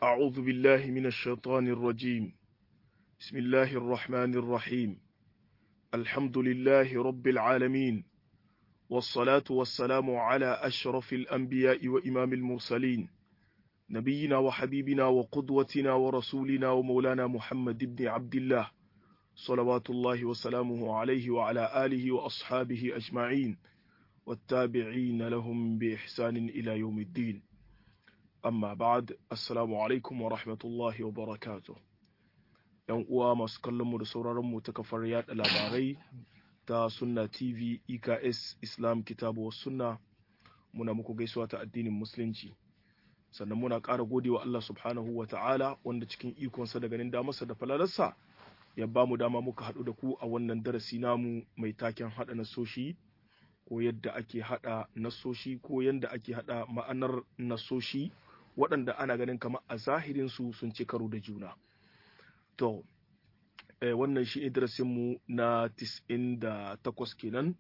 أعوذ بالله من الشيطان الرجيم بسم الله الرحمن الرحيم الحمد لله رب العالمين والصلاة والسلام على أشرف الأنبياء وإمام المرسلين نبينا وحبيبنا وقدوتنا ورسولنا ومولانا محمد بن عبد الله صلوات الله وسلامه عليه وعلى آله وأصحابه أجمعين والتابعين لهم بإحسان إلى يوم الدين amma ba'ad assalamu alaikum wa rahmatullahi wa barakatuh yan uwa masu kallon mu da sauraron mu ta kafar yada labarai ta sunna tv eks islam kitabu was sunna muna muku gaisuwa ta addinin musulunci sannan muna ƙara godewa Allah subhanahu wa ta'ala wanda cikin ikonsa da ganin damarsa da falalarsa ya ba mu dama muka haɗu da ku a wannan darasi namu mai taken haɗa nasoshi ko yadda ake haɗa nasoshi ko yadda ake haɗa ma'anar nasoshi waɗanda ana ganin kamar a zahirinsu sun ci karo da juna. To, eh, wannan shi mu na 98 kenan,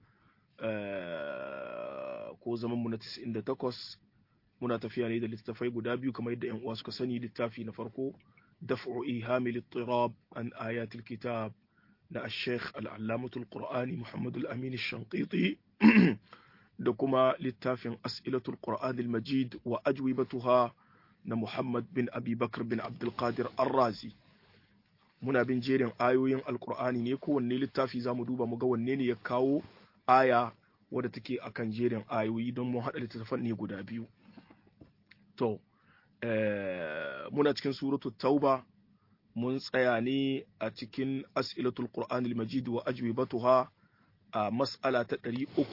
eh, ko zamanmu na 98 muna tafiya ne da littattafai guda biyu kamar yadda 'yan uwa suka sani littafi na farko daf'u ihamil ittirab an ayatul kitab na al-sheikh al-allamatul qur'ani muhammad al-amin shanqiti da kuma littafin as'ilatul qur'an al-majid wa ajwibatuha na Muhammad bin Abi Bakr bin Abdulkadir Ar-Razi muna bin jerin ayoyin alkur'ani ne kowanne littafi za mu duba mu ga wanne ne ya kawo aya wadda take akan jerin ayoyi don mu haɗa littattafan ne guda biyu to muna cikin suratu tauba mun tsaya ne a cikin as'ilatul qur'an al-majid wa ajwibatuha a mas'ala ta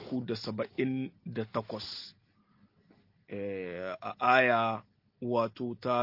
378 a aya wato ta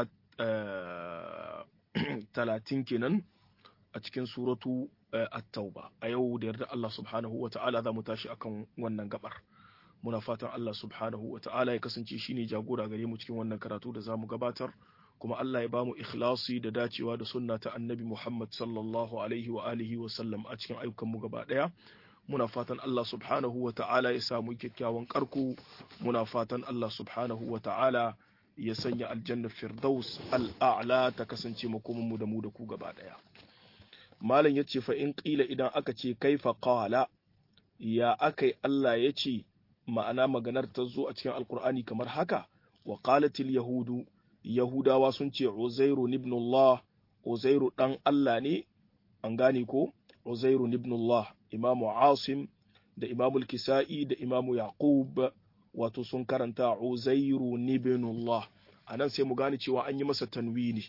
talatin kenan a cikin suratu at-tauba a yau da yarda Allah subhanahu wa ta'ala za mu tashi akan wannan gabar muna fatan Allah subhanahu wa ta'ala ya kasance shine jagora gare mu cikin wannan karatu da zamu gabatar kuma Allah ya bamu ikhlasi da dacewa da sunna ta annabi Muhammad sallallahu alaihi wa alihi wa sallam a cikin ayyukan mu gaba daya muna fatan Allah subhanahu wa ta'ala ya samu kyakkyawan karku muna fatan Allah subhanahu wa ta'ala ya sanya aljannar firdaus al'a'la ta kasance makomanmu da mu da ku gaba ɗaya. Malam ya ce in ƙila idan aka ce kaifa qala ya akai Allah ya ce ma'ana maganar ta zo a cikin alkur'ani kamar haka wa qalatil yahudu yahudawa sun ce uzairu ibn Allah uzairu dan Allah ne an gane ko uzairu ibn Allah imamu asim da imamu kisa'i da imamu yaqub wato sun karanta uzairu ibnullah a nan sai mu gane cewa an yi masa tanwini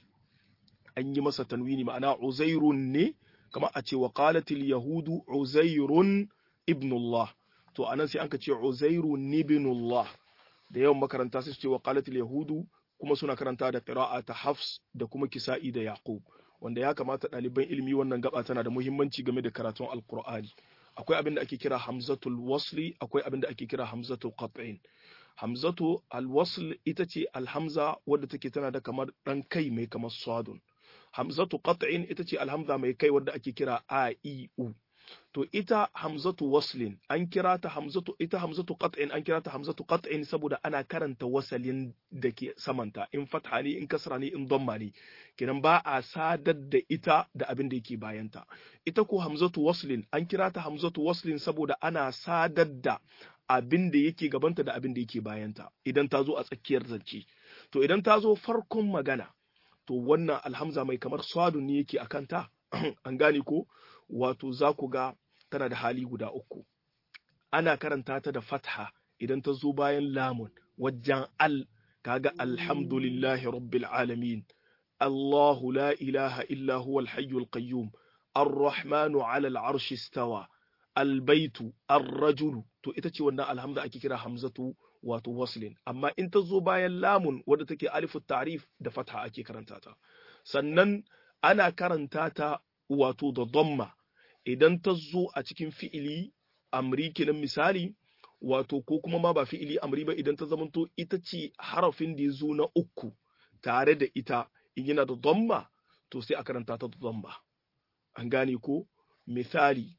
an yi masa tanwini ma'ana uzairun ne kama a ce wa qalatil yahudu uzairun ibnullah to anan sai an ka ce uzairu ibnullah da yawan makaranta sai su ce wa qalatil yahudu kuma suna karanta da qira'a ta hafs da kuma kisa'i da yaqub wanda ya kamata ɗaliban ilimi wannan gaba tana da muhimmanci game da karatun alqur'ani akwai abin da ake kira hamzatul wasli akwai abin da ake kira hamzatul qat'in hamzatu alwasl ita ce alhamza wadda take tana da kamar dan kai mai kamar sadun hamzatu qat'in ita ce alhamza mai kai wadda ake kira a i u to ita hamzatu waslin an kira ta hamzatu ita hamzatu qat'in an kira ta hamzatu qat'in saboda ana karanta wasalin da ke samanta in fatha ne in kasra ne in dhamma ne kenan ba a sadar da ita da abin da yake bayanta ita ko hamzatu waslin an kira ta hamzatu waslin saboda ana sadar da abin da yake gabanta da abin da yake bayanta idan ta zo a tsakiyar zance to idan ta zo farkon magana to wannan alhamza mai kamar swadun ne yake akan ta an gane ko wato za ku ga tana da hali guda uku ana karanta ta da fatha idan ta zo bayan lamun wajen al kaga alhamdulillahi rabbil alamin Allahu la ilaha illa huwal hayyul qayyum ar-rahmanu 'ala al-'arshi istawa al-baitu ar-rajulu to ita ce wannan alhamza ake kira hamzatu wato waslin amma in ta zo bayan lamun wadda take alifu ta'rif da fatha ake karanta ta sannan ana karanta ta wato da dhamma idan ta zo a cikin fi'ili amri kenan misali wato ko kuma ma ba fi'ili amri ba idan ta zamanto ita ce harafin da ya zo na uku tare da ita in yana da dhamma to sai a karanta ta da dhamma an gane ko misali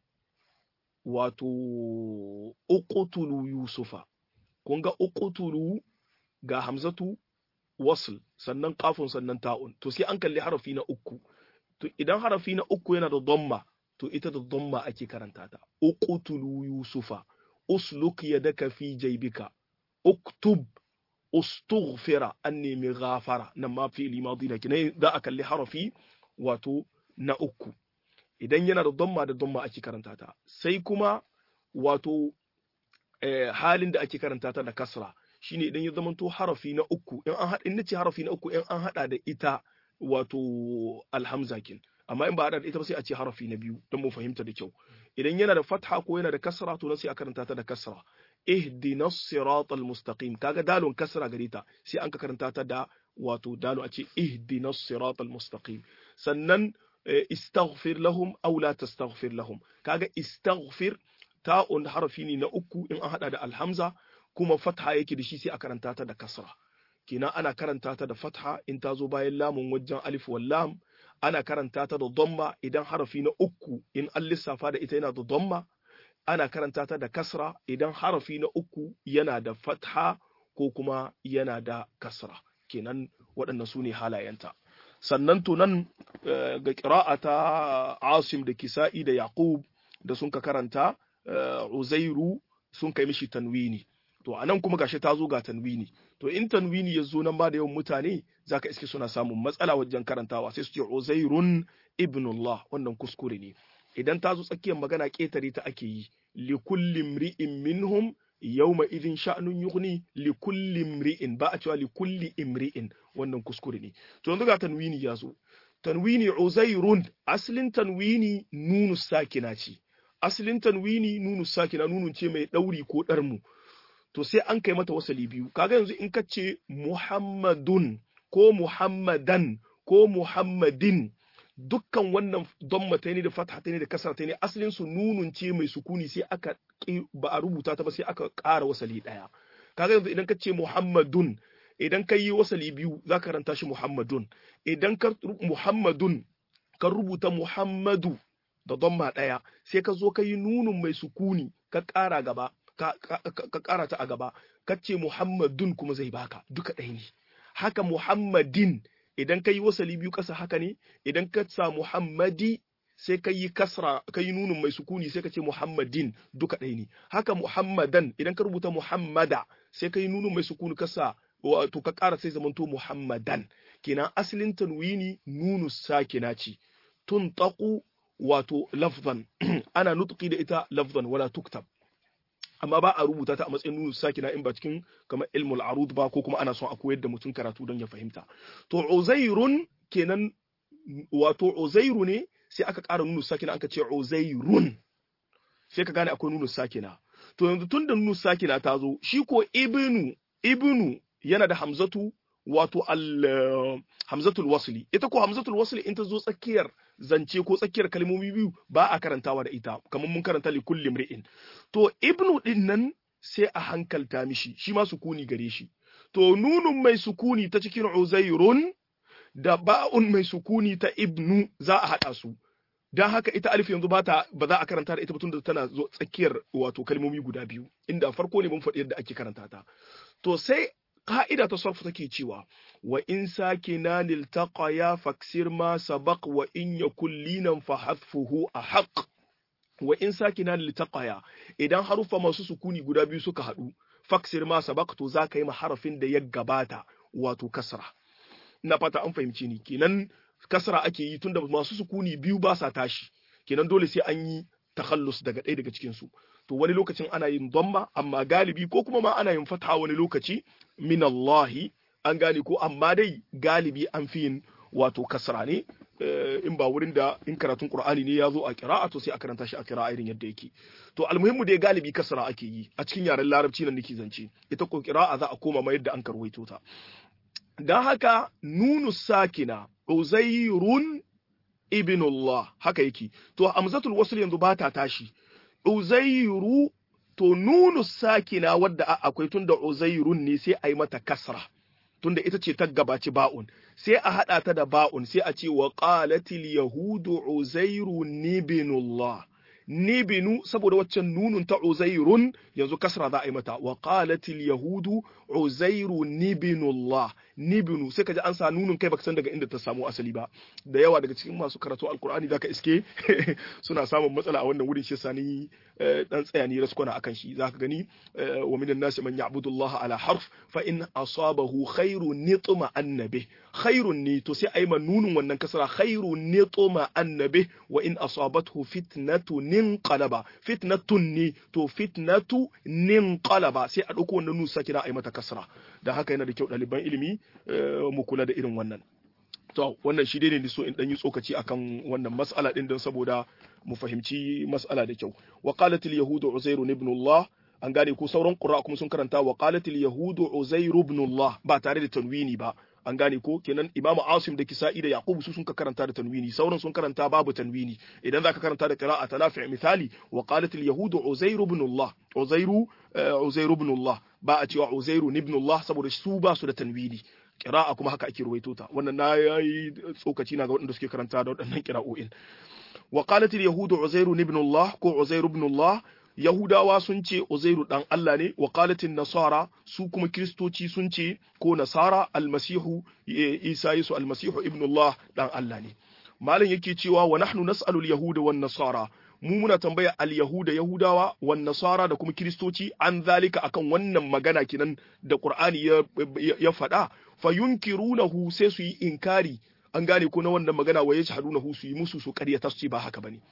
wato uqtulu yusufa kun ga uqtulu ga hamzatu wasl sannan qafun sannan ta'un to sai an kalli harafi na uku to idan harafi na uku yana da dhamma to ita da dhamma ake karanta ta uqtulu yusufa usluk yadaka fi jaybika uktub ustughfira an nemi ghafara nan ma fi limadi da kinai za a kalli harafi wato na uku idan yana da dhamma da dhamma ake karanta ta sai kuma wato halin da ake karanta ta da kasra shine idan ya zamanto harafi na uku in an haɗa in nace harafi na uku in an haɗa da ita wato alhamza kin amma in ba haɗa da ita ba sai a ce harafi na biyu don mu fahimta da kyau idan yana da fatha ko yana da kasra to sai a karanta ta da kasra ihdina siratal mustaqim kaga dalon kasra gare ta sai an ka karanta ta da wato dalo a ce ihdina siratal mustaqim sannan istaghfir lahum aw la tastaghfir lahum kaga istaghfir ta'un harafi ne na uku in an hada da alhamza kuma fatha yake da shi sai a karanta ta da kasra kenan ana karanta ta da fatha in ta zo bayan lamun wajen alif wal lam ana karanta ta da dhamma idan harafi na uku in an lissafa da ita yana da dhamma ana karanta ta da kasra idan harafi na uku yana da fatha ko kuma yana da kasra kenan waɗannan su ne halayenta sannan to nan ga ƙira'a ta asim da kisa'i da yaqub da sun ka karanta uzairu sun kai mishi tanwini to anan kuma gashi ta zo ga tanwini to in tanwini ya zo nan ba da yawan mutane zaka iske suna samun matsala wajen karantawa sai su ce uzairun ibnullah wannan kuskure ne idan ta zo tsakiyar magana ƙetare ta ake yi li kulli imri'in minhum yawma idin sha'nun yughni li kulli imri'in ba a cewa li kulli imri'in wannan kuskure ne to yanzu ga tanwini ya zo tanwini uzairun aslin tanwini nunu sakina ce aslin tanwini nunu sakina nunun ce mai dauri ko darmu to sai an kai mata wasali biyu kaga yanzu in ka ce muhammadun ko muhammadan ko muhammadin dukkan wannan dammata ne da fatha ne da kasrata ne asalin su nunun ce mai sukuni sai aka ba a rubuta ta ba sai aka ƙara wasali ɗaya kaga yanzu idan ka ce muhammadun idan ka yi wasali biyu za ka karanta shi muhammadun idan ka muhammadun ka rubuta muhammadu da damma ɗaya sai ka zo ka yi nunun mai sukuni ka ƙara gaba ka ƙara ta a gaba ka ce muhammadun kuma zai baka duka ɗaya ne haka muhammadin idan ka yi wasali biyu ƙasa haka ne idan ka sa muhammadi sai ka yi kasra ka yi nunin mai sukuni sai ka ce muhammadin duka ɗaya ne haka muhammadan idan ka rubuta muhammada sai ka yi nunin mai sukuni kasa wato ka ƙara sai zamanto muhammadan kenan asalin tanwini nunu sakina ce tun taku wato lafzan ana nutqi da ita lafzan wala tuktab amma ba a rubuta ta a matsayin nunu sakina in ba cikin kamar ilmul arud ba ko kuma ana son a koyar da mutum karatu don ya fahimta to uzairun kenan wato uzairu ne sai aka ƙara nunu sakina aka ce uzairun sai ka gane akwai nunu sakina to yanzu tun da nunu sakina ta zo shi ko ibnu ibnu yana da hamzatu wato al hamzatul wasli ita ko hamzatul wasli in ta zo tsakiyar zance ko tsakiyar kalmomi biyu ba a karantawa da ita kamar mun karanta li kulli mri'in to ibnu din nan sai a hankalta mishi shi ma sukuni gare shi to nunun mai sukuni ta cikin uzairun da ba'un mai sukuni ta ibnu za a haɗa su dan haka ita alif yanzu bata ba za a karanta da ita tun da tana zo tsakiyar wato kalmomi guda biyu inda farko ne mun faɗi yadda ake karanta ta to sai ka'ida ta sarfu take cewa wa in sakina niltaqaya faksir ma sabaq wa in yakul linan fa hadfuhu ahaq wa in sakina niltaqaya idan harufa masu sukuni guda biyu suka haɗu faksir ma sabaq to za ka yi harafin da ya gabata wato kasra ina fata an fahimci ni kenan kasra ake yi tunda masu sukuni biyu ba sa tashi kenan dole sai an yi takhallus daga ɗaya daga cikin su to wani lokacin ana yin dhamma amma galibi ko kuma ma ana yin fatha wani lokaci min Allah an gane ko amma dai galibi an fi yin wato kasra ne in ba wurin da in karatun Qur'ani ne ya zo a qira'a to sai a karanta shi a qira'a irin yadda yake to almuhimmu dai galibi kasra ake yi a cikin yaren larabci nan nake zance ita ko qira'a za a koma ma yadda an karwaito ta dan haka nunu sakina uzairun ibnullah haka yake to hamzatul wasl yanzu ba ta tashi uzairu to nunu sakina wadda akwai tunda uzairun ne sai a yi mata kasra tunda ita ce ta gabaci ba'un sai a hada ta da ba'un sai a ce wa qalatil yahudu uzairu ibnullah nibinu saboda waccan nunun ta uzairun yanzu kasra za a yi mata wa qalatil yahudu uzairu nibinullah nibinu sai ka ji an sa nunun kai baka san daga inda ta samu asali ba da yawa daga cikin masu karatu alkur'ani zaka iske suna samun matsala a wannan wurin shi sani dan tsaya ni raskwana akan shi zaka gani wa minan nasi man ya'budu Allah ala harf fa in asabahu khairu nitma annabi khairun ni to sai ayi nunun wannan kasra khairu nitma annabi wa in asabathu fitnatu ninqalaba fitnatun ni to fitnatu ninqalaba sai a dauko wannan nun sakina ayi mata kasra da haka yana da kyau ɗaliban ilimi mu kula da irin wannan to wannan shi dai ne so in dan yi tsokaci akan wannan mas'ala din don saboda mu fahimci mas'ala da kyau wa qalat al yahudu uzairu ibn Allah an gane ko sauran qur'a kuma sun karanta wa qalat al yahudu uzairu ibn Allah ba tare da tanwini ba an gane ko kenan imam asim da kisa'i da yaqub su sun ka karanta da tanwini sauran sun karanta babu tanwini idan zaka karanta da qira'a tanafi misali wa qalat al yahudu uzairu ibn Allah uzairu uzairu ibn Allah ba a cewa uzairu ibn Allah saboda su ba su da tanwini kira'a kuma haka ake ruwaito ta wannan na yayi tsokaci na ga waɗanda suke karanta da waɗannan kira'o'in wa qalat al yahudu uzairu ibn Allah ko uzairu ibn Allah Yahudawa sun ce Uzairu dan Allah ne wa qalatin nasara su kuma kristoci sun ce ko nasara almasihu Isa Yesu almasihu ibn Allah dan Allah ne malam yake cewa wa nahnu nas'alu al-yahuda wan nasara mu muna tambaya al-yahuda yahudawa wan nasara da kuma kristoci an zalika akan wannan magana kinan da Qur'ani ya ya faɗa fayunkirunahu sai su yi inkari an gane ko na wannan magana wa yashhadunahu su yi musu su ƙaryata su ce ba haka bane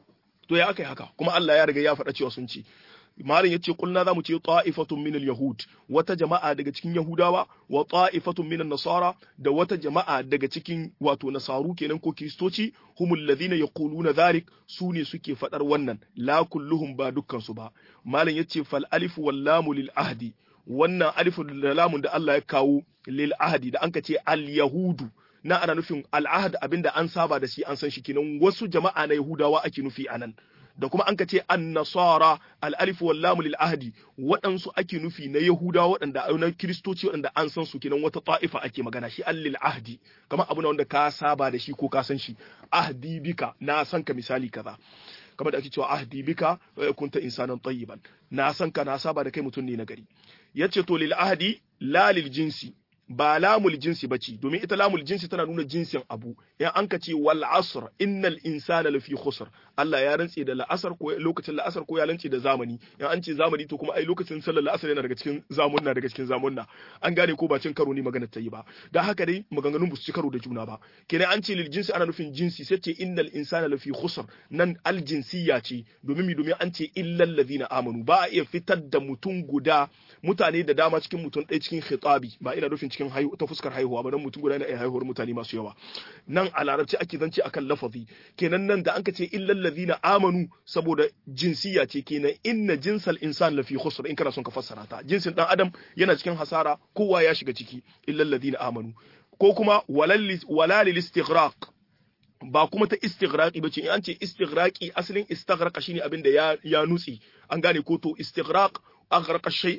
to ya akai haka kuma Allah ya riga ya faɗa cewa sun ce malam yace kulna zamu ce ta'ifatun min al-yahud wata jama'a daga cikin yahudawa wa ta'ifatun min nasara da wata jama'a daga cikin wato nasaru kenan ko kristoci humul ladhina yaquluna dhalik su ne suke fadar wannan la kulluhum ba dukkan su ba malam yace fal alif wal lam lil ahdi wannan alif da lamun da Allah ya kawo lil ahdi da anka ce al yahudu na ana nufin al'ahad abinda an saba da shi an san shi kenan wasu jama'a na yahudawa ake nufi anan da kuma an ka ce an-nasara al-alif wal lam lil ahdi waɗansu ake nufi na yahudawa waɗanda na kristoci waɗanda an san su kenan wata ta'ifa ake magana shi al-lil ahdi kamar abu na wanda ka saba da shi ko ka san shi ahdi bika na san ka misali kaza kamar da ake cewa ahdi bika kunta insanan tayyiban na san ka na saba da kai mutum ne na gari yace to lil ahdi la lil jinsi ba lamul jinsi bace domin ita lamul jinsi tana nuna jinsin abu in an ka ce wal asr innal insana lafi khusr Allah ya rantse da la'asar ko lokacin la'asar ko ya rantse da zamani in an ce zamani to kuma ai lokacin sallar la'asar yana daga cikin zamunna daga cikin zamunna an gane ko ba cin karo ne magana ta yi ba dan haka dai maganganun ba su ci karo da juna ba kenan an ce lil jinsi ana nufin jinsi sai ce innal insana lafi khusr nan al jinsiyya ce domin mi domin an ce illal ladina amanu ba a iya fitar da mutum guda mutane da dama cikin mutum ɗaya cikin khitabi ba ina nufin cikin haihu ta fuskar haihuwa ba dan mutum guda yana iya haihuwar mutane masu yawa nan a larabci ake zance akan lafazi kenan nan da an ka ce illal ladina amanu saboda jinsiya ce kenan inna jinsal insan lafi khusr in kana son ka fassara ta jinsin dan adam yana cikin hasara kowa ya shiga ciki illal ladina amanu ko kuma walal istighraq ba kuma ta istighraqi bace in an ce istighraqi asalin istaghraqa shine abin da ya ya nutsi an gane ko to istighraq aghraqa shay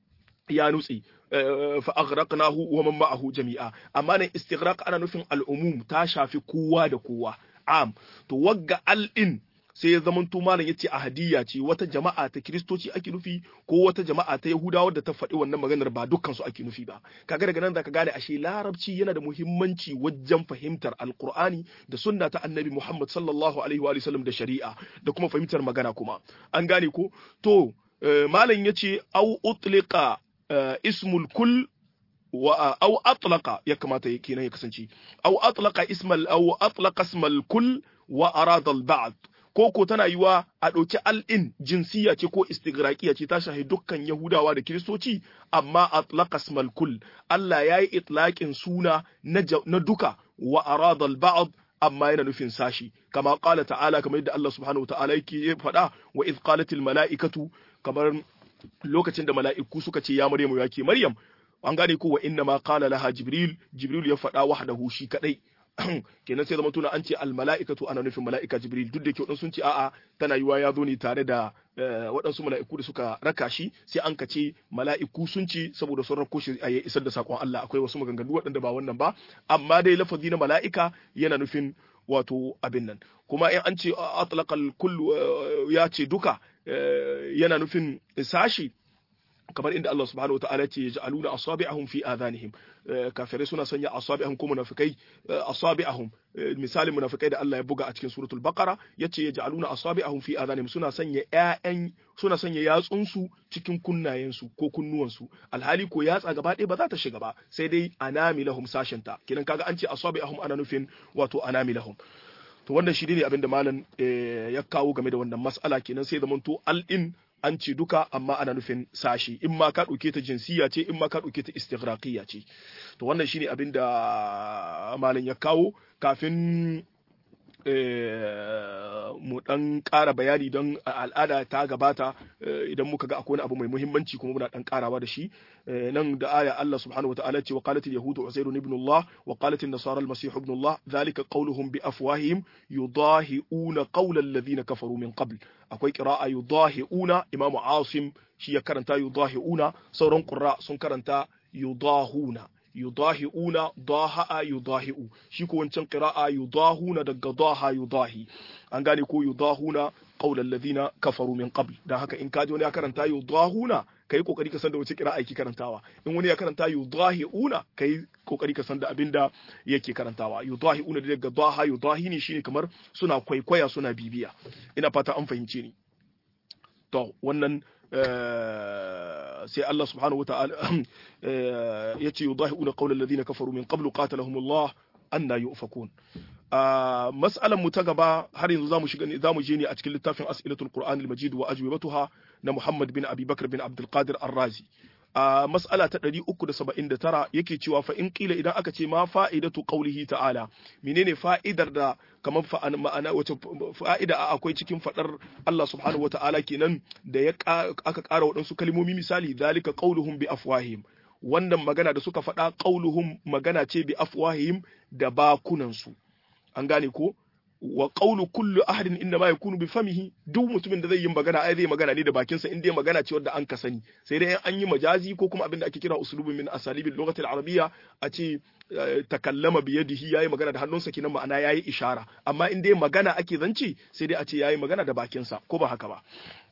ya nutsi fa aghraqnahu wa man ma'ahu jami'a amma nan istighraq ana nufin al'umum ta shafi kowa da kowa am to wagga al'in sai ya zama to malam yace ahadiyya ce wata jama'a ta kristoci ake nufi ko wata jama'a ta yahudawa da ta faɗi wannan maganar ba dukkan su ake nufi ba kaga daga nan zaka gane ashe larabci yana da muhimmanci wajen fahimtar alqur'ani da sunna ta annabi muhammad sallallahu alaihi wa sallam da shari'a da kuma fahimtar magana kuma an gane ko to malam yace au utliqa ismul kull wa aw atlaqa ya kamata kenan ya kasance aw atlaqa ismal aw atlaqa ismal kull wa arada al ba'd ko ko tana yiwa a ɗauki al'in jinsiya ce ko istigraqiya ce ta shahi dukkan yahudawa da kiristoci amma atlaqa ismal kull Allah yayi itlaqin suna na duka wa arada al ba'd amma yana nufin sashi kama qala ta'ala kamar yadda Allah subhanahu wa ta'ala yake faɗa wa idh qalat al mala'ikatu kamar lokacin da mala'iku suka ce ya Maryamu ya ke Maryam an gane ko wa inna ma qala laha Jibril Jibril ya faɗa wahdahu shi kadai kenan sai zama tuna an ce al mala'ikatu ana nufin mala'ika Jibril duk da ke sun ce a'a tana yiwa ya zo ne tare da waɗansu mala'iku da suka raka shi sai an kace mala'iku sun ce saboda sun rako shi a isar da sakon Allah akwai wasu maganganu waɗanda ba wannan ba amma dai lafazi na mala'ika yana nufin wato abin nan kuma in an ce atlaqal kullu ya ce duka yana nufin sashi kamar inda Allah subhanahu wa ta'ala ce yaj'aluna asabi'ahum fi adhanihim kafirai suna sanya asabi'ahum ko munafikai asabi'ahum misalin munafikai da Allah ya buga a cikin suratul baqara yace yaj'aluna asabi'ahum fi adhanihim suna sanya ƴaƴan suna sanya yatsun su cikin kunnayen su ko kunnuwan su alhali ko yatsa gaba ɗaya ba za ta shiga ba sai dai anamilahum sashenta kidan kaga an ce asabi'ahum ana nufin wato anamilahum to wannan shi ne abin da malam ya kawo game da wannan mas'ala kenan sai zamanto al-in an ce duka amma ana nufin sashi in ma ka ɗauke ta jinsiya ce in ma ka ɗauke ta istighraqiyya ce to wannan shine abin da malam ya kawo kafin mu dan ƙara bayani don al'ada ta gabata idan muka ga akwai wani abu mai muhimmanci kuma muna dan ƙarawa da shi nan da aya Allah subhanahu wataala ce wa qalat al-yahudu uzair ibn Allah wa qalat an-nasara al-masih ibn Allah dhalika qawluhum bi afwahihim yudahi'una qawla alladhina kafaru min qabl akwai qira'a yudahi'una imam Asim shi ya karanta yudahi'una sauran qurra sun karanta yudahuna yudahi'una daha'a yudahi'u shi ko wancan qira'a yudahuna daga daha yudahi an gane ko yudahuna qaulal ladina kafaru min qabl dan haka in kaji wani ya karanta yudahuna kai kokari ka san da wace qira'a yake karantawa in wani ya karanta yudahi'una kai kokari ka san da abinda yake karantawa yudahi'una daga daha yudahi ne shine kamar suna kwaikwaya suna bibiya ina fata an fahimce ni to wannan sai Allah subhanahu wata'ala ya ce yudahi'una qawla alladhina kafaru min qablu qatalahumullah anna yufakun mas'alan mu ta gaba har yanzu zamu shiga zamu je ne a cikin littafin as'ilatul qur'an al-majid wa ajwibatuha na Muhammad bin Abi Bakr bin Abdul Qadir Ar-Razi a mas'ala ta 379 yake cewa fa in kila idan aka ce ma fa'idatu qawlihi ta'ala menene fa'idar da kamar ma'ana wace fa'ida akwai cikin fadar Allah subhanahu wata'ala kenan da ya aka ƙara waɗansu kalmomi misali zalika qauluhum bi afwahihim wannan magana da suka faɗa qauluhum magana ce bi afwahihim da bakunansu an gane ko wa qawlu kullu ahadin inda ma yakunu bi famihi duk mutumin da zai yi magana ai zai magana ne da bakinsa in dai magana ce wadda an ka sani sai dai an yi majazi ko kuma abin da ake kira uslubun min asalibil lughati al-arabiyya a ce takallama bi yadihi yayi magana da hannunsa kenan ma'ana yayi ishara amma in dai magana ake zance sai dai a ce yayi magana da bakinsa ko ba haka ba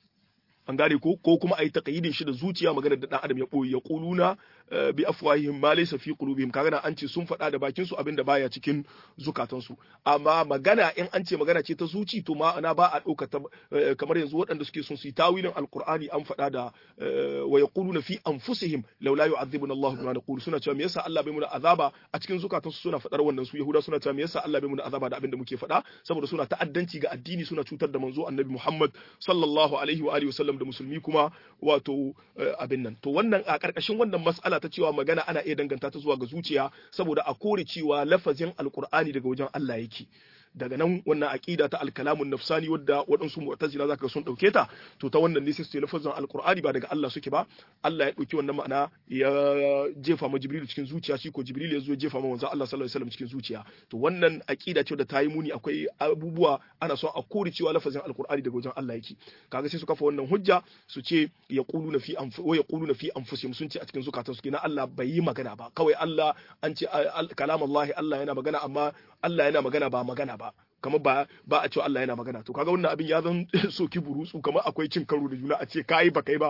an gane ko ko kuma ayi taqyidin shi da zuciya magana da dan adam ya boye ya quluna bi afwahihim ma laysa fi qulubihim kaga na an ce sun faɗa da bakin su abinda baya cikin zukatan su amma magana in an ce magana ce ta zuci to ma ana ba a dauka kamar yanzu waɗanda suke son su yi tawilin alqur'ani an faɗa da wa yaquluna fi anfusihim law la yu'adhibuna Allah bima naqulu suna cewa me yasa Allah bai mu da azaba a cikin zukatan su suna faɗar wannan su yahuda suna cewa me yasa Allah bai mu da azaba da abinda muke faɗa saboda suna ta'addanci ga addini suna cutar da manzo annabi Muhammad sallallahu alaihi wa alihi wasallam da musulmi kuma wato abin nan to wannan a karkashin wannan mas'ala ta cewa magana ana iya danganta ta zuwa ga zuciya saboda a kore cewa lafazin alkur'ani daga wajen Allah yake daga nan wannan aqida ta alkalamun nafsani wadda waɗansu mu'tazila zaka sun dauke ta to ta wannan ne sai su lafazin alqur'ani ba daga Allah suke ba Allah ya dauki wannan ma'ana ya jefa ma jibril cikin zuciya shi ko jibril ya zo ya jefa ma manzo Allah sallallahu alaihi wasallam cikin zuciya to wannan aqida ce da ta yi muni akwai abubuwa ana so a kore cewa lafazin alqur'ani daga wajen Allah yake kaga sai su kafa wannan hujja su ce yaquluna fi anfu wa yaquluna fi anfusihim sun ce a cikin zukatansu kenan Allah bai yi magana ba kawai Allah an ce kalamallahi Allah yana magana amma Allah yana magana ba magana ba kamar ba ba a cewa Allah yana magana to kaga wannan abin ya zan soki burutsu kamar akwai cin karo da juna a ce kai ba kai ba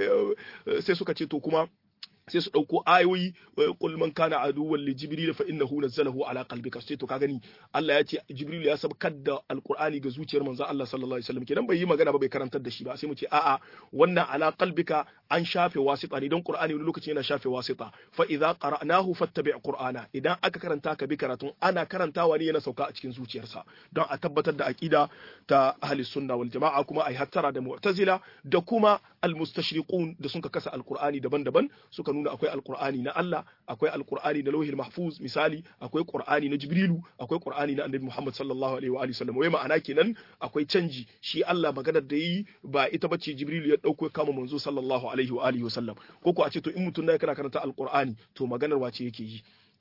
sai suka ce to kuma sai su ɗauko ayoyi qul man kana aduwwan li jibril fa innahu nazzalahu ala qalbika sai to ka gani Allah ya ce jibril ya sabkar da alqur'ani ga zuciyar manzon Allah sallallahu alaihi wasallam kenan bai yi magana ba bai karantar da shi ba sai mu ce a'a wannan ala qalbika an shafe wasita ne don qur'ani wani lokaci yana shafe wasita fa idza qara'nahu fattabi' qur'ana idan aka karanta ka bi karatun ana karantawa ne yana sauka a cikin zuciyarsa don a tabbatar da aqida ta ahli sunna wal jama'a kuma ai hattara da mu'tazila da kuma al-mustashriqun da suka kasa alqur'ani daban-daban suka nuna akwai alqur'ani na Allah akwai alqur'ani na lauhil mahfuz misali akwai qur'ani na jibrilu akwai qur'ani na annabi Muhammad sallallahu alaihi wa alihi wasallam wai ma'ana kenan akwai canji shi Allah maganar da yi ba ita bace jibrilu ya dauko kama manzo sallallahu alaihi wa alihi wasallam ko ko a ce to in mutum na kana karanta alqur'ani to maganar wace yake yi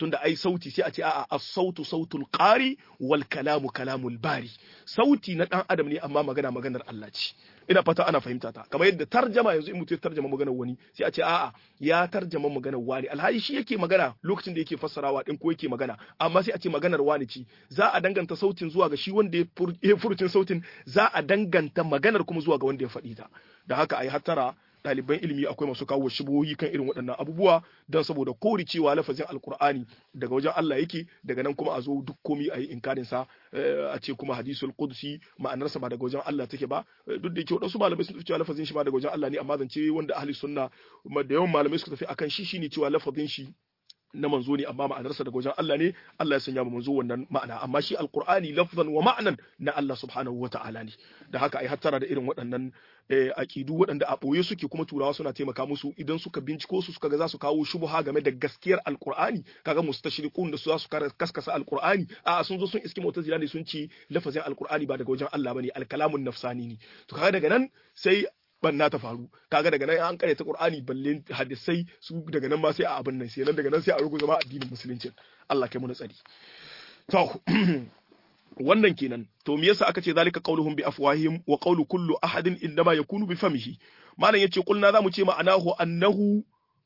tunda ai sauti sai a ce a'a as-sautu sautul qari wal kalamu kalamul bari sauti na dan adam ne amma magana maganar Allah ce ina fata ana fahimta ta kamar yadda tarjama yanzu in mutum ya tarjama maganar wani sai a ce a'a ya tarjama maganar wani alhali shi yake magana lokacin da yake fassarawa din ko yake magana amma sai a ce maganar wani ce za a danganta sautin zuwa ga shi wanda ya furucin sautin za a danganta maganar kuma zuwa ga wanda ya faɗi ta da haka ai hattara ɗaliban ilimi akwai masu kawo shibohi kan irin waɗannan abubuwa don saboda kori cewa lafazin alkur'ani daga wajen Allah yake daga nan kuma a zo duk komi a yi inkarin sa a ce kuma hadisul qudsi ma'anarsa ba daga wajen Allah take ba duk da yake waɗansu malamai sun tafi cewa lafazin shi ba daga wajen Allah ne amma zance wanda ahli sunna da yawan malamai suka tafi akan shi shine cewa lafazin shi na manzo ne amma ma'anarsa daga wajen Allah ne Allah ya sanya mu manzo wannan ma'ana amma shi alqur'ani lafzan wa ma'nan na Allah subhanahu wa ta'ala ne da haka ai hattara da irin waɗannan aqidu waɗanda a ɓoye suke kuma turawa suna taimaka musu idan suka binciko su suka ga za su kawo shubha game da gaskiyar alqur'ani kaga mustashriqun da su za su kaskasa alqur'ani a sun zo sun iski mu'tazila ne sun ce lafazin alqur'ani ba daga wajen Allah bane alkalamun nafsani ne to kaga daga nan sai banna ta faru kaga daga nan an karyata qur'ani balle hadisai su daga nan ma sai a abin nan sai nan daga nan sai a rugu zama addinin musulunci Allah kai mu na tsari to wannan kenan to me yasa aka ce zalika qauluhum bi afwahihim wa qawlu kullu ahadin indama yakunu bi famihi malam yace kulna zamu ce ma'anahu annahu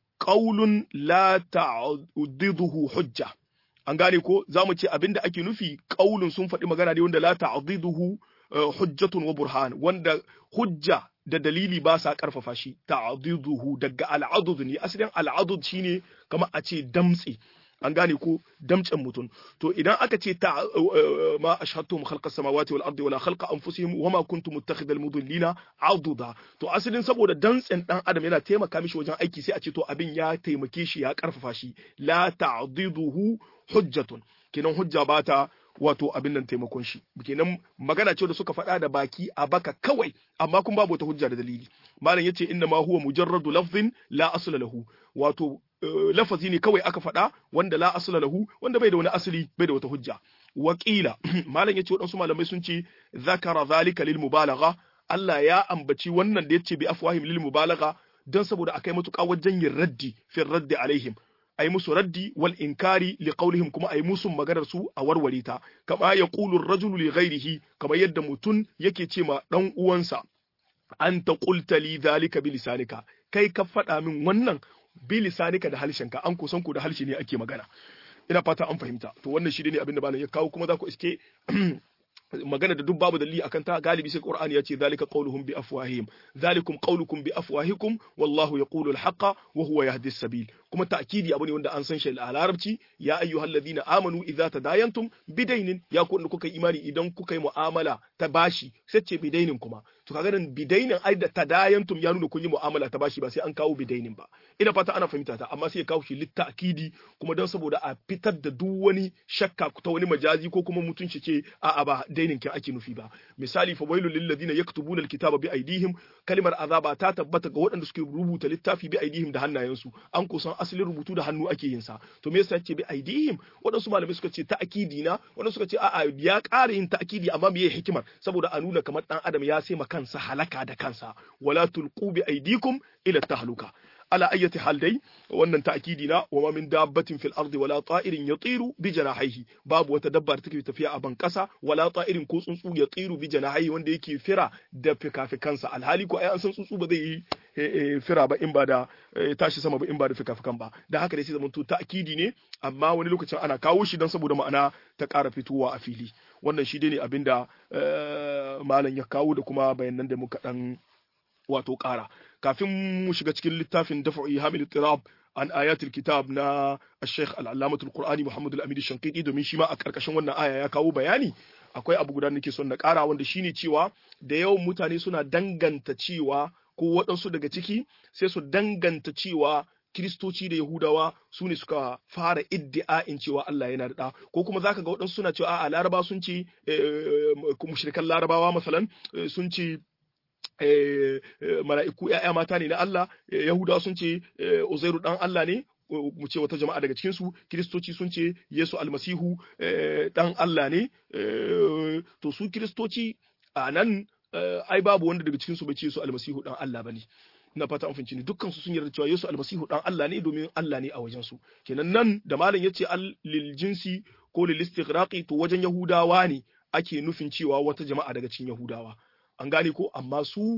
qaulun la ta'diduhu hujja an gane ko zamu ce abinda ake nufi qaulun sun faɗi magana ne wanda la ta'diduhu hujjatun wa burhan wanda hujja da dalili ba sa karfafa shi ta'diduhu daga al'adud ne asalin al'adud shine kamar a ce damtse an gane ko damcen mutum to idan aka ce ta ma ashhadtum khalqa samawati wal ardi wala khalqa anfusihim wama kuntum muttakhidal mudillina aduda to asalin saboda dantsen dan adam yana taimaka mishi wajen aiki sai a ce to abin ya taimake shi ya karfafa shi la ta'diduhu hujjatun kenan hujja ba ta wato abin nan taimakon shi kenan magana ce da suka faɗa da baki a baka kawai amma kun babu wata hujja da dalili malam yace inna ma huwa mujarradu lafzin la asla lahu wato lafazi ne kawai aka faɗa wanda la asla lahu wanda bai da wani asali bai da wata hujja wakila malam yace waɗansu malamai sun ce zakara zalika lil mubalagha Allah ya ambaci wannan da yace bi afwahim lil mubalagha dan saboda akai matuƙa wajen yin raddi fi raddi alaihim ai musu raddi wal inkari li qawlihim kuma ai musu maganar su a warware ta kama yaqulu ar-rajulu li ghayrihi kamar yadda mutun yake ce ma dan uwansa anta qulta li dhalika bi lisanika kai ka faɗa min wannan bi lisanika da halshenka an kusan ku da halshe ne ake magana ina fata an fahimta to wannan shi ne abin da malam ya kawo kuma za ku iske magana da duk babu dalili akan ta galibi sai Qur'ani ya ce zalika qauluhum bi afwahihim zalikum qaulukum bi afwahikum wallahu yaqulu al-haqqa wa huwa yahdi as-sabil kuma ta'kidi abu ne wanda an san shi a larabci ya ayyuhalladhina amanu idza tadayantum bidainin ya ku kuka imani idan kuka yi mu'amala ta bashi sai ce bidainin kuma to kaga nan bidainin ai da tadayantum ya nuna kun yi mu'amala ta bashi ba sai an kawo bidainin ba ina fata ana fahimta ta amma sai ya kawo shi litta'kidi kuma don saboda a fitar da duk wani shakka ta wani majazi ko kuma mutunci ce a'a ba dainin kin ake nufi ba misali fa wailul lil ladina yaktubuna alkitaba bi aidihim kalimar azaba ta tabbata ga waɗanda suke rubuta littafi bi aidihim da hannayensu an kusan asalin rubutu da hannu ake yin sa to me yasa ce bi aidihim waɗansu malamai suka ce ta'kidi na waɗansu suka ce a'a ya ƙara yin ta'kidi amma me hikimar saboda a nuna kamar dan adam ya sai ma kansa halaka da kansa wala tulqu bi aidikum ila tahluka ala ayyati hal dai wannan ta'kidi na wa ma min dabbatin fil ardi wala ta'irin yatiru bi janahihi babu wata dabba da take tafiya a ban kasa wala ta'irin ko tsuntsu yatiru bi janahihi wanda yake fira da fikafikansa alhali ko ai an san tsuntsu ba zai yi fira ba in ba da tashi sama ba in ba da fikafikan ba da haka dai sai zamanto ta'kidi ne amma wani lokacin ana kawo shi don saboda ma'ana ta ƙara fitowa a fili wannan shi dai ne abinda malam ya kawo da kuma bayanan da muka dan wato ƙara kafin mu shiga cikin littafin dafa'i hamil tirab an ayatul kitab na Sheikh al-Allamatul Qur'ani Muhammad al-Amin Shankiti domin shi ma a karkashin wannan aya ya kawo bayani akwai abu guda nake son na ƙara wanda shine cewa da yawan mutane suna danganta cewa ko waɗansu daga ciki sai su danganta cewa Kiristoci da Yahudawa su ne suka fara iddi'a'in cewa Allah yana da ko kuma zaka ga waɗansu suna cewa a'a Laraba sun ce mushrikan Larabawa masalan sun ce mala'iku ‘ya'ya mata ne na Allah, Yahudawa sun ce Uzairu ɗan Allah ne, mu ce wata jama'a daga cikinsu, Kiristoci sun ce Yesu almasihu ɗan Allah ne, to su Kiristoci a nan ai babu wanda daga cikinsu bai ce Yesu almasihu ɗan Allah ba ne. na fata an ne dukkan su sun yarda cewa Yesu almasihu dan Allah ne domin Allah ne a wajen su kenan nan da malam yace al lil jinsi ko lil istighraqi to wajen Yahudawa ne ake nufin cewa wata jama'a daga cikin Yahudawa an gane ko amma su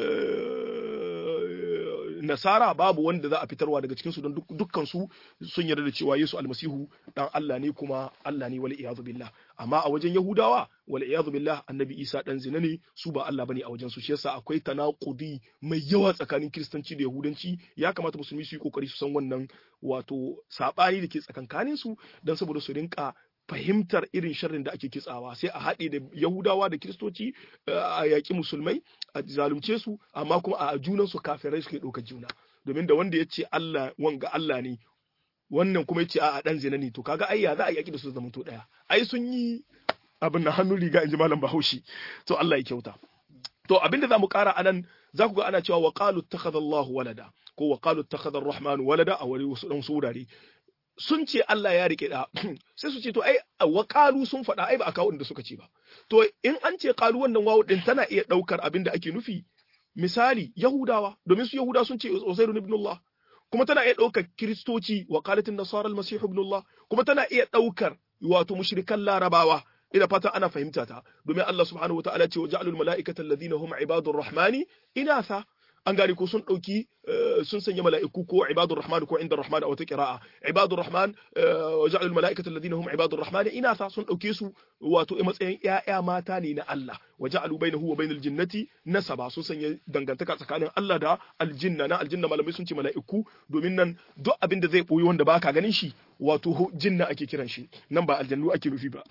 nasara babu wanda za a fitarwa daga cikinsu don dukkan su sun yarda da cewa Yesu almasihu dan Allah ne kuma Allah ne wal iyadu billah amma a wajen Yahudawa wal iyadu billah annabi Isa dan zina ne su ba Allah bane a wajen su shi yasa akwai tanaqudi mai yawa tsakanin kiristanci da yahudanci ya kamata musulmi su yi kokari su san wannan wato sabani da ke tsakankanin su dan saboda su rinka fahimtar irin sharrin da ake kitsawa sai a haɗe da yahudawa da kiristoci a yaƙi musulmai a zalunce su amma kuma a junan su kafirai suke ɗaukar juna domin da wanda ya ce Allah wanga Allah ne wannan kuma ya ce a ɗan zina ne to kaga ai ya za a yaƙi da su zama to ɗaya ai sun yi abin na hannun riga in ji malam bahaushe to Allah ya kyauta to abin da za mu ƙara anan za ku ga ana cewa wa qalu ittakhadha Allahu walada ko wa qalu ittakhadha ar-rahmanu walada a wani wasu dan surare sun ce Allah ya rike da sai su ce to ai wa qalu sun faɗa ai ba a kawo inda suka ce ba to in an ce qalu wannan wawu din tana iya ɗaukar abin da ake nufi misali yahudawa domin su yahuda sun ce Uzairu ibn Allah kuma tana iya ɗaukar kiristoci wa qalatin nasara al-masih ibn Allah kuma tana iya ɗaukar wato mushrikan larabawa ina fatan ana fahimta ta domin Allah subhanahu wataala ce wa ja'alul mala'ikata alladhina hum ibadur rahmani inatha an gane ko sun ɗauki sun sanya mala'iku ko ibadur rahman ko inda rahman a wata qira'a ibadur rahman wa ja'alul mala'ikata alladhina hum ibadur rahman inatha sun ɗauke su wato a matsayin ƴaƴa mata ne na Allah wa ja'alu bainahu wa bainal jinnati nasaba sun sanya dangantaka tsakanin Allah da aljinna na aljinna malamai sun ce mala'iku domin nan duk abin da zai boye wanda baka ganin shi wato jinna ake kiran shi nan ba aljannu ake nufi ba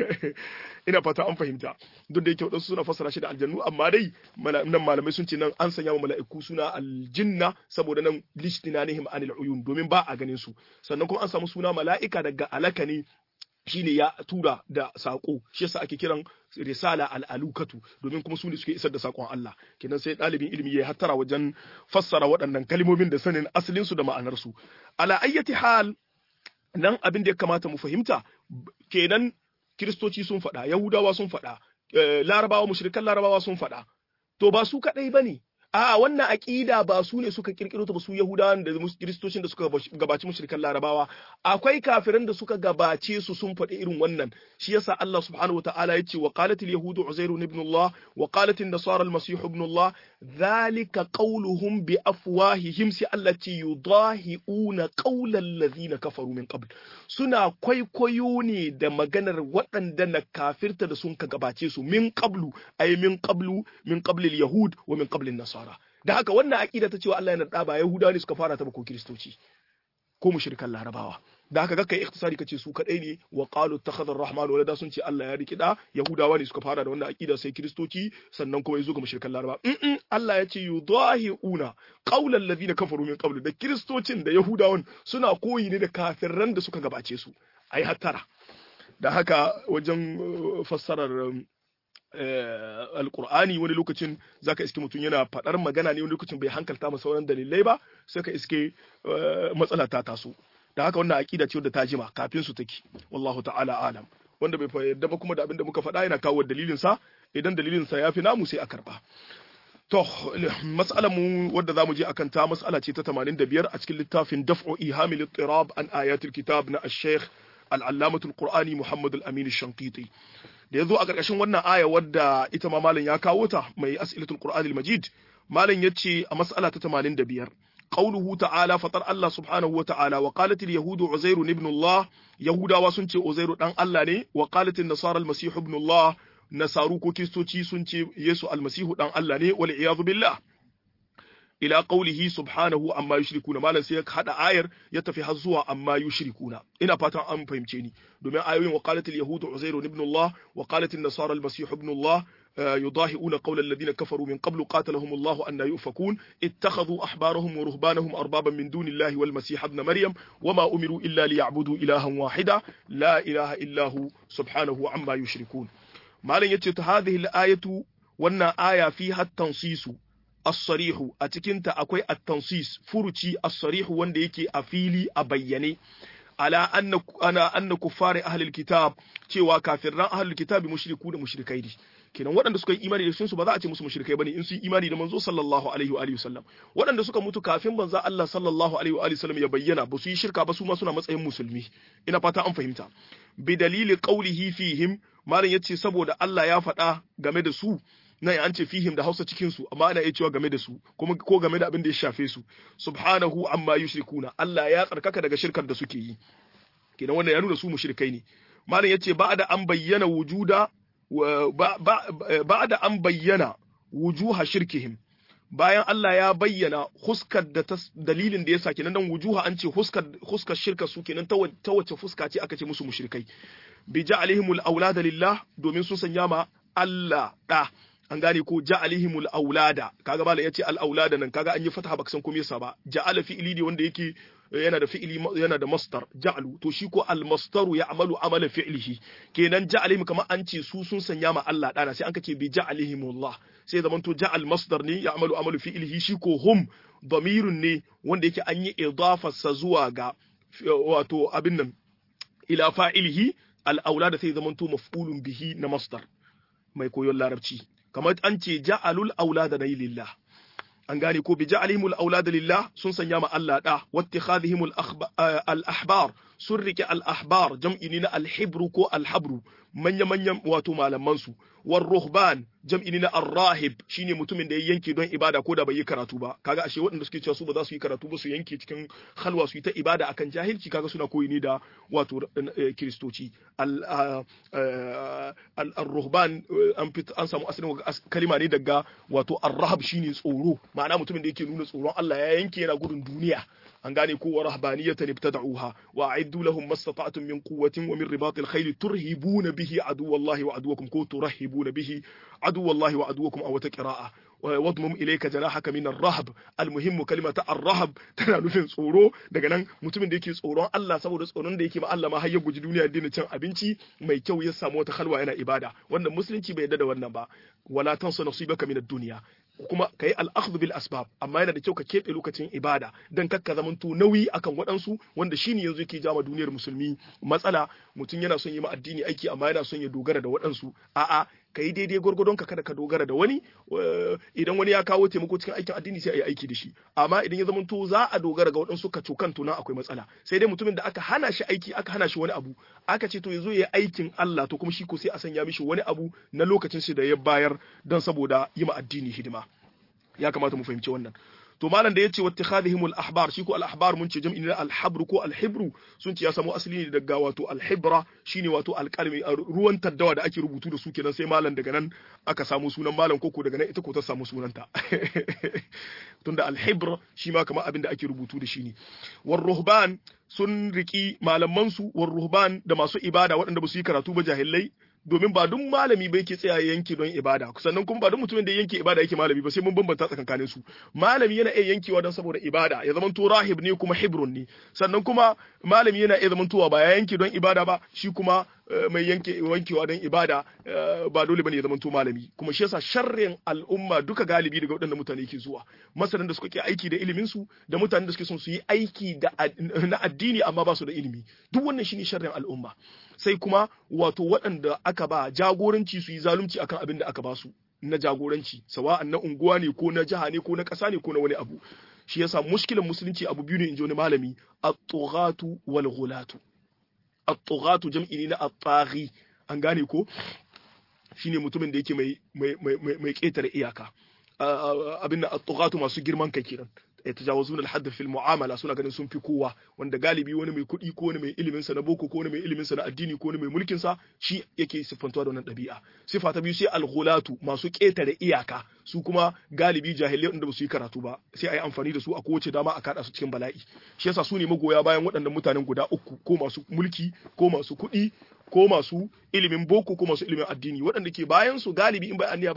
ina fata an fahimta duk da yake wadansu suna fassara shi da aljannu amma dai nan malamai sun ce nan an sanya wa mala'iku suna aljinna saboda nan lishtinanihim anil uyun domin ba a ganin su sannan kuma an samu suna mala'ika daga alaka ne shine ya tura da sako shi yasa ake kiran risala al'alukatu domin kuma su ne suke isar da sakon Allah kenan sai ɗalibin ilimi ya hattara wajen fassara waɗannan kalmomin da sanin asalin su da ma'anar su ala ayyati hal nan abin da ya kamata mu fahimta kenan kiristoci sun faɗa yahudawa sun faɗa larabawa mushrikan larabawa sun faɗa to ba su kaɗai ba ne a wannan aƙida ba su ne suka kirkiro ta ba su yahudawan da kiristocin da suka gabaci mushrikan larabawa akwai kafiran da suka gabace su sun faɗi irin wannan shi yasa Allah subhanahu wataala ya ce wa qalatil yahudu uzairu ibn Allah wa qalatin nasara al-masih ibn Allah dhalika qawluhum bi afwahihim si allati yudahiuna qawlal ladhina kafaru min qabl suna kwaikwayo ne da maganar waɗanda na kafirta da sun ka gabace su min qablu ay min qablu min qablil yahud wa min qablin nasara nasara da haka wannan aqida ta cewa Allah yana da ba yahudawa ne suka fara ta ba ko kristoci ko mushrikan larabawa da haka kakkai ikhtisari kace su kadai ne wa qalu takhadha ar-rahman walada sun ce Allah ya riki da yahudawa ne suka fara da wannan aqida sai kristoci sannan kuma yazo ga mushrikan larabawa in Allah ya ce yudahiuna qawla alladhina kafaru min qabl da kristocin da yahudawan suna koyi ne da kafirran da suka gabace su ai hattara da haka wajen fassarar alkur'ani wani lokacin zaka iske mutum yana faɗar magana ne wani lokacin bai hankalta ma sauran dalilai ba sai ka iske matsala ta taso da haka wannan aqida ce wadda ta jima kafin su take wallahu ta'ala alam wanda bai yarda ba kuma da abin da muka faɗa yana kawo dalilin sa idan dalilin sa yafi namu sai a karba to mas'alar mu wadda zamu je akan ta mas'ala ce ta 85 a cikin littafin daf'u ihamil ittirab an ayatul kitab na ash-shaykh al-allamatul qur'ani muhammad al-amin ash-shanqiti da ya zo a ƙarƙashin wannan aya wadda ita ma malam ya kawo ta mai as'ilatul qur'anil majid malam yace a mas'ala ta 85 qauluhu ta'ala fatar Allah subhanahu wa ta'ala wa qalat yahudu uzairu ibn Allah yahudawa sun ce uzairu dan Allah ne wa qalat nasara al-masih ibn Allah nasaru ko kristoci sun ce yesu al-masihu dan Allah ne wal iyadu billah ila qawlihi subhanahu amma yushrikuna malan sai ya hada ayar ya tafi har zuwa amma yushrikuna ina fatan an fahimce ni domin ayoyin waqalat al-yahudu uzairu ibn Allah wa qalat an-nasara al-masih ibn Allah يضاهئون قول الذين كفروا من قبل قاتلهم الله أن يؤفكون اتخذوا أحبارهم ورهبانهم أربابا من دون الله والمسيح ابن مريم وما أمروا إلا ليعبدوا إلها واحدا لا إله إلا هو سبحانه عما يشركون ما لن يتت هذه الآية وأن آية فيها التنصيص as-sarihu a cikinta akwai at-tansis furuci as-sarihu wanda yake a fili a bayyane ala anna ana anna kuffari ahlul kitab cewa kafirran ahlul kitab mushriku da mushrikai ne kenan waɗanda suka yi imani da su ba za a ce musu mushrikai bane in su yi imani da manzo sallallahu alaihi wa alihi wasallam waɗanda suka mutu kafin manzo Allah sallallahu alaihi wa alihi wasallam ya bayyana ba su yi shirka ba su ma suna matsayin musulmi ina fata an fahimta bi dalili qawlihi fihim malam yace saboda Allah ya faɗa game da su nan an ce fihim da Hausa cikin su amma ana iya cewa game da su kuma ko game da abin da ya shafe su subhanahu amma yushrikuna Allah ya tsarkaka daga shirkar da suke yi kenan wannan ya nuna su mushrikai ne malam yace ba da an bayyana wujuda ba da an bayyana wujuha shirkihim bayan Allah ya bayyana huskar da dalilin da ya sa kenan dan wujuha an ce huskar huskar shirka su kenan ta wace fuska ce aka ce musu mushrikai bi ja'alihimul aulada lillah domin sun sanya ma Allah da an gane ko ja'alihimul aulada kaga bala yace al aulada nan kaga an yi fataha baka san komai yasa ba ja'ala fi'ili ne wanda yake yana da fi'ili yana da masdar ja'alu to shi ko al masdaru ya'malu amala fi'lihi kenan ja'alihim kamar an ce su sun sanya ma Allah dana sai an kace bi ja'alihimullah sai zaman to ja'al masdar ne ya'malu amalu fi'lihi shi ko hum damirun ne wanda yake an yi idafarsa zuwa ga wato abin nan ila fa'ilihi al aulada sai zaman to maf'ulun bihi na masdar mai koyon larabci kamar an ce ja'alul aulada na lillah an gane ko bi ja'alihimul aulada lillah sun sanya ma Allah da wattikhadhihimul al ahbar sun rike al ahbar jam'i ne na al hibru ko al habru manya manyan wato malaman su war ruhban jam'i ne na ar rahib shine mutumin da ya yanke don ibada ko da bai yi karatu ba kaga ashe waɗanda suke cewa su ba za su yi karatu ba su yanke cikin halwa su yi ta ibada akan jahilci kaga suna koyi ne da wato kiristoci al al ruhban an an samu asalin kalima ne daga wato ar rahab shine tsoro ma'ana mutumin da yake nuna tsoron Allah ya yanke yana gudun duniya an gane ko wa rahbaniyatan ibtada'uha wa a'iddu lahum mastata'tum min quwwatin wa min ribatil khayl turhibuna bihi aduwallahi wa aduwakum ko turhibuna bihi aduwallahi wa aduwakum aw taqra'a wadmum ilayka janahaka min ar-rahb al-muhim kalimata ar-rahb tana nufin tsoro daga nan mutumin da yake tsoron Allah saboda tsoron da yake ma Allah ma har ya guji duniya da cin abinci mai kyau ya samu wata halwa yana ibada wannan musulunci bai yarda da wannan ba wala tansa nasibaka min ad-dunya kuma ka yi al'akhdhu bil asbab amma yana da kyau ka keɓe lokacin ibada dan kakka zamanto nauyi akan waɗansu wanda shine yanzu yake jama duniyar musulmi matsala mutum yana son yi ma addini aiki amma yana son ya dogara da waɗansu a'a ka yi daidai gwargwadon ka kada ka dogara da wani idan wani ya kawo taimako cikin aikin addini sai a yi aiki da shi amma idan ya zamanto za a dogara ga waɗansu ka cokan tunan akwai matsala sai dai mutumin da aka hana shi aiki aka hana shi wani abu aka ce to ya zo ya aikin Allah to kuma shi ko sai a sanya mishi wani abu na lokacin shi da ya bayar don saboda yi ma addini hidima ya kamata mu fahimci wannan to malam da yace wattikhadhihim al-ahbar shi ko al-ahbar mun ce jam'i ne al-habr ko al-hibru sun ce ya samu asali ne daga wato al-hibra shine wato alƙalmi ruwan taddawa da ake rubutu da su kenan sai malam daga nan aka samu sunan malam koko daga nan ita ko ta samu sunanta tunda al-hibr shi ma kamar abin da ake rubutu da shi ne war ruhban sun riki malaman su war ruhban da masu ibada waɗanda ba su yi karatu ba jahilai domin ba duk malami ba yake tsaya yanke don ibada sannan kuma ba duk mutumin da yanke ibada yake malami ba sai mun bambanta tsakankanin su malami yana iya yankewa don saboda ibada ya zama to rahib ne kuma hibrun ne sannan kuma malami yana iya zama towa ba ya yanke don ibada ba shi kuma mai yanke wankewa don ibada ba dole bane ya zama to malami kuma shi yasa sharrin al'umma duka galibi daga waɗannan mutane ke zuwa masanan da suka ke aiki da ilimin su da mutanen da suke son su yi aiki da na addini amma ba su da ilimi duk wannan shine sharrin al'umma sai kuma wato waɗanda aka ba jagoranci su yi zalunci akan abin da aka ba su na jagoranci sawa'an na unguwa ne ko na jiha ne ko na ƙasa ne ko na wani abu shi yasa mushkilan musulunci abu biyu ne in ji wani malami at-tughatu wal ghulatu at-tughatu jam'i ne na at-taghi an gane ko shine mutumin da yake mai mai mai mai ƙetare iyaka abin da at-tughatu masu girman kai kenan yatajawazun al-hadd fi al-mu'amala suna ganin sun fi kowa wanda galibi wani mai kuɗi ko wani mai ilimin sa na boko ko wani mai ilimin sa na addini ko wani mai mulkin sa shi yake siffantuwa da wannan ɗabi'a sifa ta biyu sai al-ghulatu masu ƙetare iyaka su kuma galibi jahilai wanda ba su yi karatu ba sai a yi amfani da su a kowace dama a kada su cikin bala'i shi yasa su ne magoya bayan waɗannan mutanen guda uku ko masu mulki ko masu kuɗi ko masu ilimin boko ko masu ilimin addini waɗanda ke bayan su galibi in bai anniya ba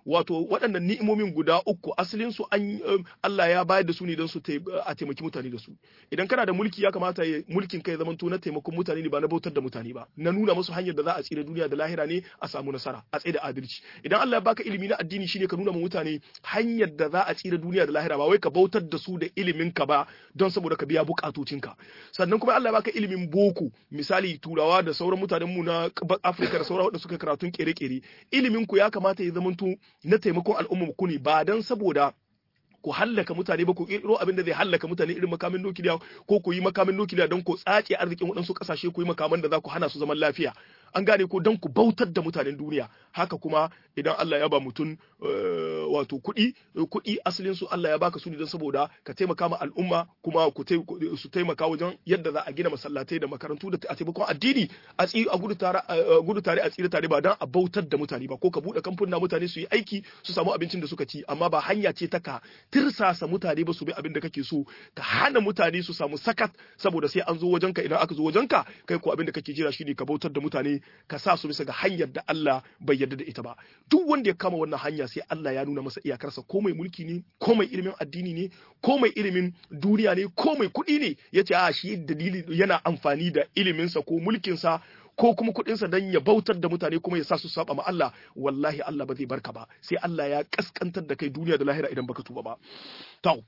wato waɗannan ni'imomin guda uku asalin su an Allah ya bayar da su ne don su a taimaki mutane da su idan kana da mulki ya kamata mulkin kai zaman to na taimakon mutane ne ba na bautar da mutane ba na nuna musu hanyar da za a tsira duniya da lahira ne a samu nasara a tsaye da adalci idan Allah ya baka ilimi na addini shine ka nuna ma mutane hanyar da za a tsira duniya da lahira ba wai ka bautar da su da ilimin ka ba don saboda ka biya bukatocinka sannan kuma Allah ya baka ilimin boko misali turawa da sauran mutanen mu na Afirka da sauran wanda suka karatun kere-kere ilimin ku ya kamata ya zamanto na taimakon al'umma ku ne ba dan saboda ku hallaka mutane ba ku kirkiro abin da zai hallaka mutane irin makamin nukiliya ko ku yi makamin nukiliya don ku tsace arzikin waɗansu ƙasashe ku yi makaman da za ku hana su zaman lafiya an gane ko don ku bautar da mutanen duniya haka kuma idan Allah ya ba mutum wato kuɗi kuɗi asalin su Allah ya baka su ne don saboda ka taimaka ma al'umma kuma ku su taimaka wajen yadda za a gina masallatai da makarantu da a taimakon addini a a gudu tare gudu tare a tsira tare ba don a bautar da mutane ba ko ka buɗe kamfuna mutane su yi aiki su samu abincin da suka ci amma ba hanya ce ta ka tirsasa mutane ba su bi abin da kake so ka hana mutane su samu sakat saboda sai an zo wajenka idan aka zo wajenka kai ko abin da kake jira shine ka bautar da mutane ka sa su bisa ga hanyar da Allah bai yarda da ita ba duk wanda ya kama wannan hanya sai Allah ya nuna masa iyakarsa ko mai mulki ne ko mai ilimin addini ne ko mai ilimin duniya ne ko mai kuɗi ne yace a shi dalili yana amfani da iliminsa ko mulkinsa ko kuma kuɗinsa don ya bautar da mutane kuma ya sa su saba ma Allah wallahi Allah ba zai barka ba sai Allah ya kaskantar da kai duniya da lahira idan baka tuba ba to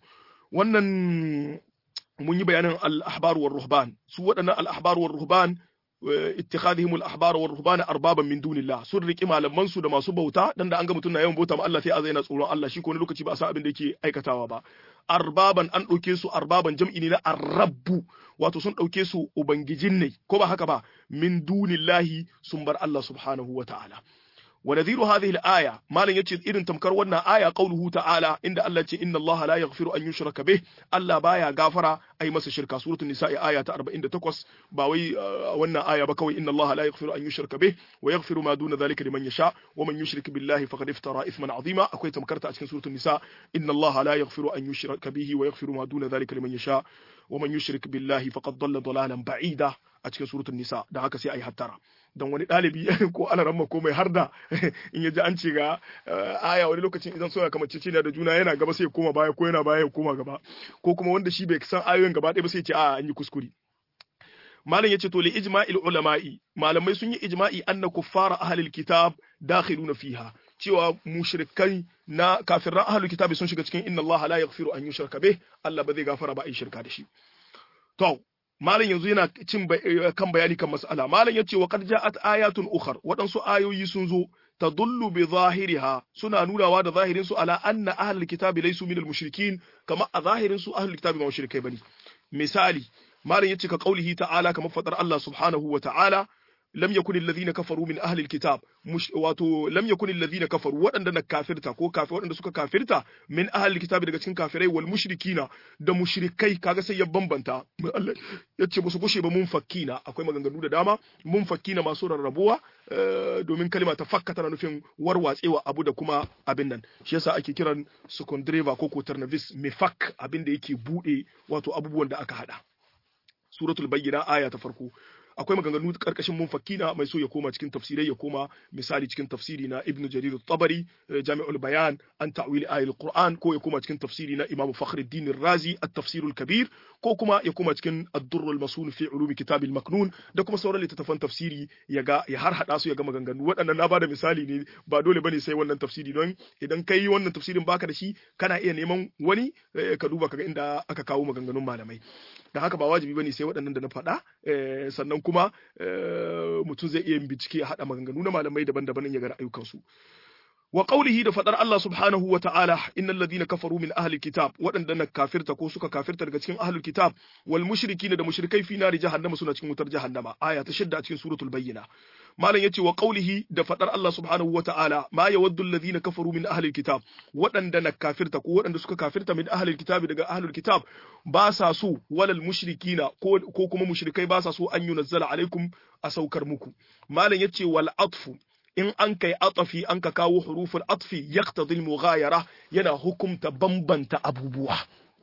wannan mun yi bayanin al-ahbar war ruhban su waɗannan al-ahbar war ruhban ittikhadihim al-ahbar war ruhban arbaban min dunillah sun riki malaman su da masu bauta dan da an ga mutum na yawan bauta ma Allah sai a zaina tsoron Allah shi ko wani lokaci ba a san abin da yake aikatawa ba arbaban an ɗauke su arbaban jam'i ne na arrabbu wato sun ɗauke su ubangijin ne ko ba haka ba min dunillahi sun bar Allah subhanahu wa ta'ala wa nadhiru hadhihi al-aya malan yace irin tamkar wannan aya qauluhu ta'ala inda Allah ce inna Allah la yaghfiru an yushraka bih Allah baya gafara ai masa shirka suratul nisa'i aya ta 48 ba wai wannan aya ba kawai inna Allah la yaghfiru an yushraka bih wa yaghfiru ma duna dhalika liman yasha wa man yushrik billahi faqad iftara ithman 'azima akwai tamkarta a cikin suratul nisa inna Allah la yaghfiru an yushraka bihi wa yaghfiru ma duna dhalika liman yasha wa man yushrik billahi faqad dhalla dhalalan ba'ida a cikin suratul nisa da haka sai ayi hattara don wani ɗalibi ko alaramma ko mai harda in ya ji an ce ga aya wani lokacin idan suna kamar ciciniya da juna yana gaba sai ya koma baya ko yana baya ya koma gaba ko kuma wanda shi bai san ayoyin gaba ɗaya ba sai ya ce a an yi kuskure malam yace to li ijma'il ulama'i malamai sun yi ijma'i anna kuffara ahlil kitab dakhiluna fiha cewa mushrikai na kafirran ahlul kitabi sun shiga cikin inna Allah la yaghfiru an yushraka bih Allah ba zai gafara ba a yi shirka da shi to malam yanzu yana cin kan bayani kan mas'ala malam yace wa qad ja'at ayatun ukhar waɗansu ayoyi sun zo tadullu bi zahiriha suna nunawa da zahirin su ala anna ahlul kitabi laysu minal mushrikin kama a zahirin su ahlul kitabi ba mushrikai bane misali malam yace ka qaulihi ta'ala kamar fadar Allah subhanahu wa ta'ala lam yakun alladhina kafaru min ahli alkitab wato lam yakun alladhina kafaru waɗanda na kafirta ko kafir waɗanda suka kafirta min ahli alkitab daga cikin kafirai wal mushrikina da mushrikai kaga sai ya bambanta Allah yace musu gushe ba mun fakkina akwai maganganu da dama mun fakkina masu rarrabuwa domin kalma ta fakka tana nufin warwatsewa abu da kuma abin nan shi yasa ake kiran secondreva ko quaternavis mifak abin da yake bude wato abubuwan da aka hada suratul bayyina aya ta farko akwai maganganu karkashin munfakina mai so ya koma cikin tafsirai ya koma misali cikin tafsiri na ibnu jarir tabari jami'ul bayan an ta'wil ayatul qur'an ko ya koma cikin tafsiri na imam fakhruddin razi at-tafsir al-kabir ko kuma ya koma cikin ad-durr al-masun fi ulum kitab al-maknun da kuma sauran littattafan tafsiri ya ga ya har hada su ya ga maganganu waɗannan na bada misali ne ba dole bane sai wannan tafsiri don idan kai wannan tafsirin baka da shi kana iya neman wani ka duba kaga inda aka kawo maganganun malamai da haka ba wajibi bane sai waɗannan da na faɗa sannan kuma mutum zai iya bincike ya haɗa maganganu na malamai daban-daban ya ga ayyukansu wa qawlihi da fadar Allah subhanahu wa ta'ala innal ladina kafaru min ahli kitab waɗanda na kafirta ko suka kafirta daga cikin ahli kitab wal mushrikina da mushrikai fi nari jahannama suna cikin wutar jahannama aya ta shidda a cikin suratul bayyina malam yace wa qawlihi da fadar Allah subhanahu wa ta'ala ma yawaddu alladhina kafaru min ahli kitab waɗanda na kafirta ko waɗanda suka kafirta min ahli kitab daga ahli kitab ba sa so walal mushrikina ko ko kuma mushrikai ba sa so an yunazzala alaikum a saukar muku malam yace wal atfu in an kai atafi an ka kawo huruful atfi yaqtadi al-mughayara yana hukumta bambanta abubuwa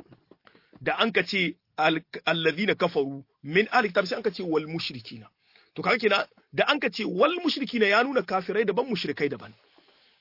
da an ka ce alladhina kafaru min ahli kitab sai an ka ce wal mushrikina to kaga kenan da an ka ce wal mushrikina ya nuna kafirai daban mushrikai daban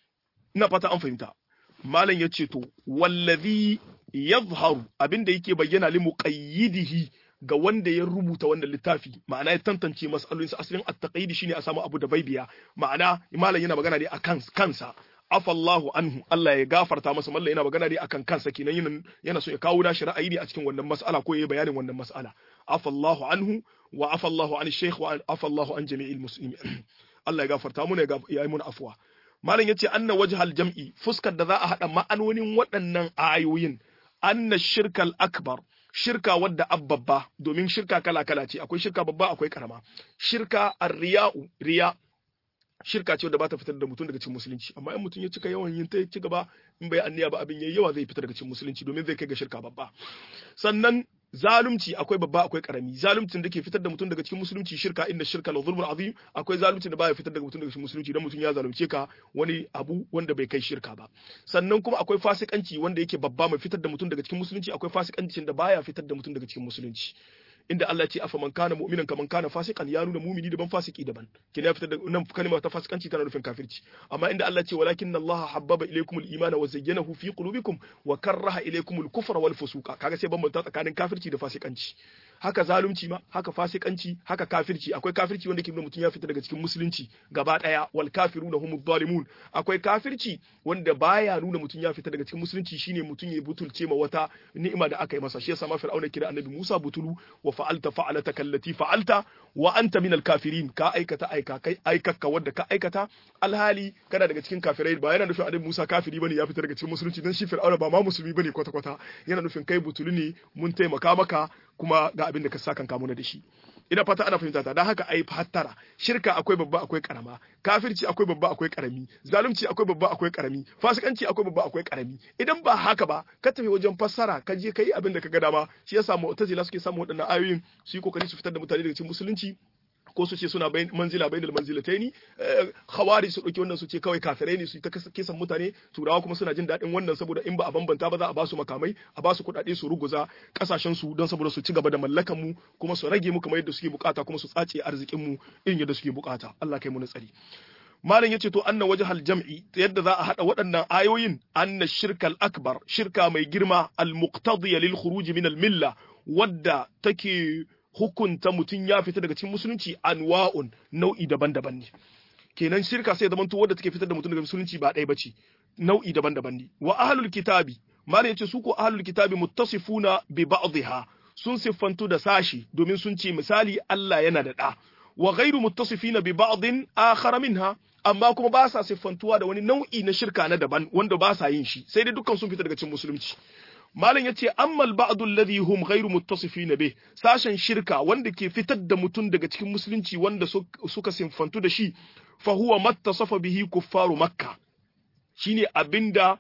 ina fata an fahimta malam ya ce to wallazi yadhharu abinda yake bayyana li muqayyidihi ga wanda ya rubuta wannan littafi ma'ana ya tantance mas'alolinsa asalin at-taqyid shine a samu abu da baibiya ma'ana malam yana magana ne akan kansa afallahu anhu Allah ya gafarta masa mallan yana magana ne akan kansa kenan yana yana so ya kawo da ra'ayi ne a cikin wannan mas'ala ko yayi bayanin wannan mas'ala afallahu anhu wa afallahu an shaykh wa afallahu an jami'il muslimin Allah ya gafarta mu ne ya yi mun afwa malam yace anna wajhal jam'i fuskar da za a hada ma'anonin waɗannan ayoyin anna shirkal akbar shirka wadda abbabba domin shirka kala kala ce akwai shirka babba akwai karama shirka ar-riya'u riya shirka ce wadda ba ta fitar da mutum daga cikin musulunci amma in mutum ya cika yawan yin ta ci gaba in bai anniya ba abin yayi yawa zai fitar daga cikin musulunci domin zai kai ga shirka babba sannan zalunci akwai babba akwai karami zaluncin da ke fitar da mutum daga cikin musulunci shirka inda shirka la zulmun azim akwai zaluncin da baya fitar da mutum daga cikin musulunci dan mutum ya zalunce ka wani abu wanda bai kai shirka ba sannan kuma akwai fasikanci wanda yake babba mai fitar da mutum daga cikin musulunci akwai fasikancin da baya fitar da mutum daga cikin musulunci inda Allah ya ce afa man kana mu'minan kaman kana fasikan ya nuna mu'mini daban fasiki daban kina fitar da nan kalma ta fasikanci tana nufin kafirci amma inda Allah ya ce walakin Allah habbaba ilaykumul imana wa zayyanahu fi qulubikum wa karraha ilaykumul kufra wal fusuqa kaga sai bambanta tsakanin kafirci da fasikanci haka zalunci ma haka fasikanci haka kafirci akwai kafirci wanda ke nuna mutum ya fita daga cikin musulunci gaba daya wal kafiruna humuz zalimun akwai kafirci wanda baya nuna mutum ya fita daga cikin musulunci shine mutum ya butulce ma wata ni'ima da aka yi masa shi yasa ma fir'auna kira annabi Musa butulu wa fa'alta fa'alata kallati fa'alta wa anta minal kafirin ka aikata aika kai aikakka wanda ka aikata alhali kana daga cikin kafirai ba yana nufin annabi Musa kafiri bane ya fita daga cikin musulunci dan shi fir'auna ba ma musulmi bane kwata kwata yana nufin kai butulu ne mun taimaka maka kuma ga abin da ka sa kanka muna da shi ina fata ana fahimta ta dan haka ai fattara shirka akwai babba akwai karama kafirci akwai babba akwai karami zalunci akwai babba akwai karami fasikanci akwai babba akwai karami idan ba haka ba ka tafi wajen fassara ka je kai abin da ka ga dama shi yasa mu'tazila suke samu waɗannan ayoyin su yi kokari su fitar da mutane daga cikin musulunci ko su ce suna manzila bainal manzilataini khawari su dauki wannan su ce kawai kafirai ne su ta kisan mutane turawa kuma suna jin daɗin wannan saboda in ba a bambanta ba za a ba su makamai a ba su kuɗaɗe su ruguza kasashen su don saboda su ci gaba da mallakan mu kuma su rage mu kamar yadda suke bukata kuma su tsace arzikin mu irin yadda suke bukata Allah kai mu tsari malam yace to anna wajhal jam'i yadda za a hada waɗannan ayoyin anna shirkal akbar shirka mai girma al muqtadiya lil khuruj min al milla wadda take hukunta mutum ya fita daga cikin musulunci anwa'un nau'i daban-daban ne kenan shirka sai zamanto wadda take fitar da mutum daga musulunci ba ɗaya bace nau'i daban-daban ne wa ahlul kitabi malam yace su ko ahlul kitabi muttasifuna bi ba'dihha sun siffantu da sashi domin sun ce misali Allah yana da ɗa wa ghairu muttasifina bi ba'din akhar minha amma kuma ba sa siffantuwa da wani nau'i na shirka na daban wanda ba sa yin shi sai dai dukkan sun fita daga cikin musulunci malam yace ammal ba'd alladhi hum ghairu muttasifina bih sashen shirka wanda ke fitar da mutum daga cikin musulunci wanda suka sinfantu da shi fa huwa mattasafa bihi kuffaru makka shine abinda